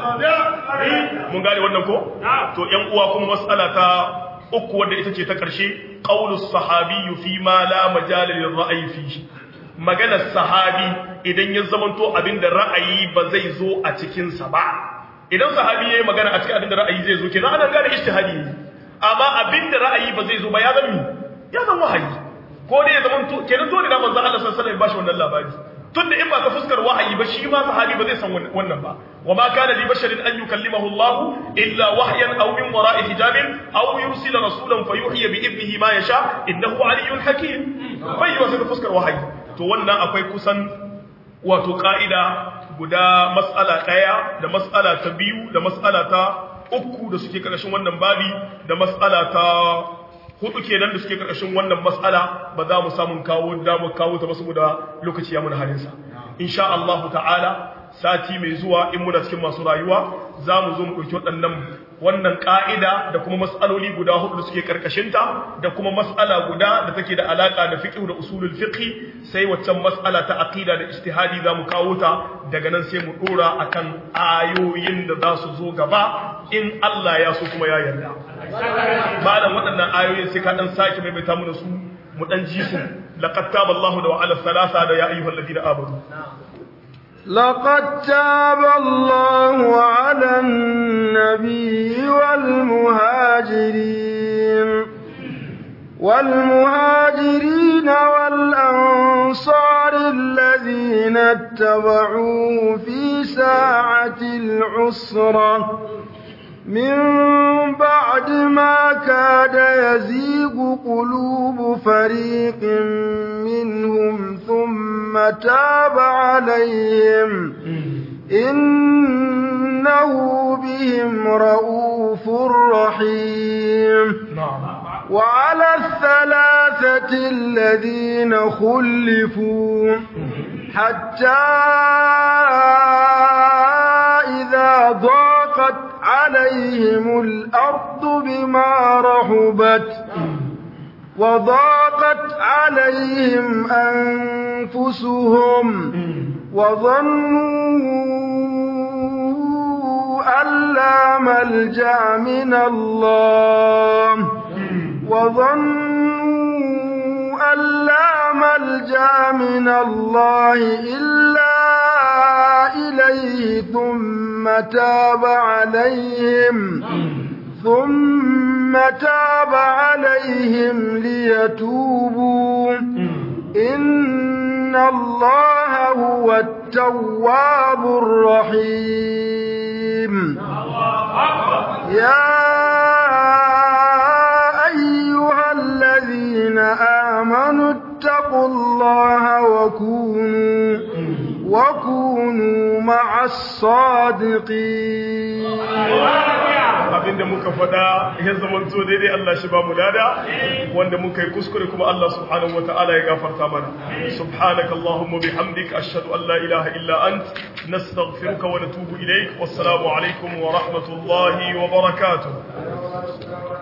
mun gane wannan ko to yan uwa kuma mas'ala ta uku wanda ita ce ta ƙarshe qaulus sahabiyyu fi ma la majala lil ra'yi fihi maganar sahabi idan ya zamanto abinda ra'ayi ba zai zo a cikin sa ba idan sahabi yayi magana a cikin abinda ra'ayi zai zo kenan ana gane ijtihadi amma abinda ra'ayi ba zai zo ba ya zama ya zama wahayi ko dai ya zama to kenan dole da manzo Allah sallallahu alaihi wasallam ya bashi wannan labari tunda in ba ta fuskar wahayi ba shi ma sahabi ba zai san wannan ba wa ma kana li basharin an yukallimahu Allah illa wahyan aw min wara'i hijabin aw yursila rasulan fayuhyi bi idnihi ma yasha innahu aliyyun hakim bai wa ta fuskar wahayi to wannan akwai kusan wato ka'ida guda mas'ala daya da mas'ala ta biyu da mas'ala ta uku da suke karkashin wannan babi da mas'ala ta hudu kenan da suke karkashin wannan mas'ala ba za mu samu kawo damu kawo ta ba saboda lokaci ya muna halin sa insha Allah ta'ala sati mai zuwa in muna cikin masu rayuwa za mu zo mu ɗauki waɗannan wannan ƙa'ida da kuma mas'aloli guda hudu da suke karkashinta da kuma mas'ala guda da take da alaƙa da fiqh da usulul fiqh sai waccan mas'ala ta aqida da ijtihadi za mu kawo ta daga nan sai mu dora akan ayoyin da za su zo gaba in Allah ya so kuma ya yarda malam waɗannan ayoyin sai ka dan sake maimaita mu da su mu dan ji su laqad taballahu da wa'ala thalatha da ya ayyuhal ladina amanu لقد تاب الله على النبي والمهاجرين والمهاجرين والأنصار الذين اتبعوه في ساعة العسرة من بعد ما كاد يزيغ قلوب فريق منهم ثم تاب عليهم إنه بهم رؤوف رحيم وعلى الثلاثة الذين خلفوا حتى إذا ضاقت عليهم الأرض بما رحبت وضاقت عليهم أنفسهم وظنوا أن لا ملجأ من الله وظنوا أن لا ملجأ من الله إلا إليه ثم تاب عليهم ثم تاب عليهم ليتوبوا إن الله هو التواب الرحيم يا أيها الذين آمنوا اتقوا الله وكونوا وكونوا مع الصادقين abinda muka faɗa ya zamanto daidai Allah shi ba mu lada wanda muka yi kuskure kuma Allah subhanahu wataala ya gafarta mana subhanaka allahumma bihamdika ashhadu an la ilaha illa ant nastaghfiruka wa natubu ilaik wassalamu alaikum wa rahmatullahi wa barakatuh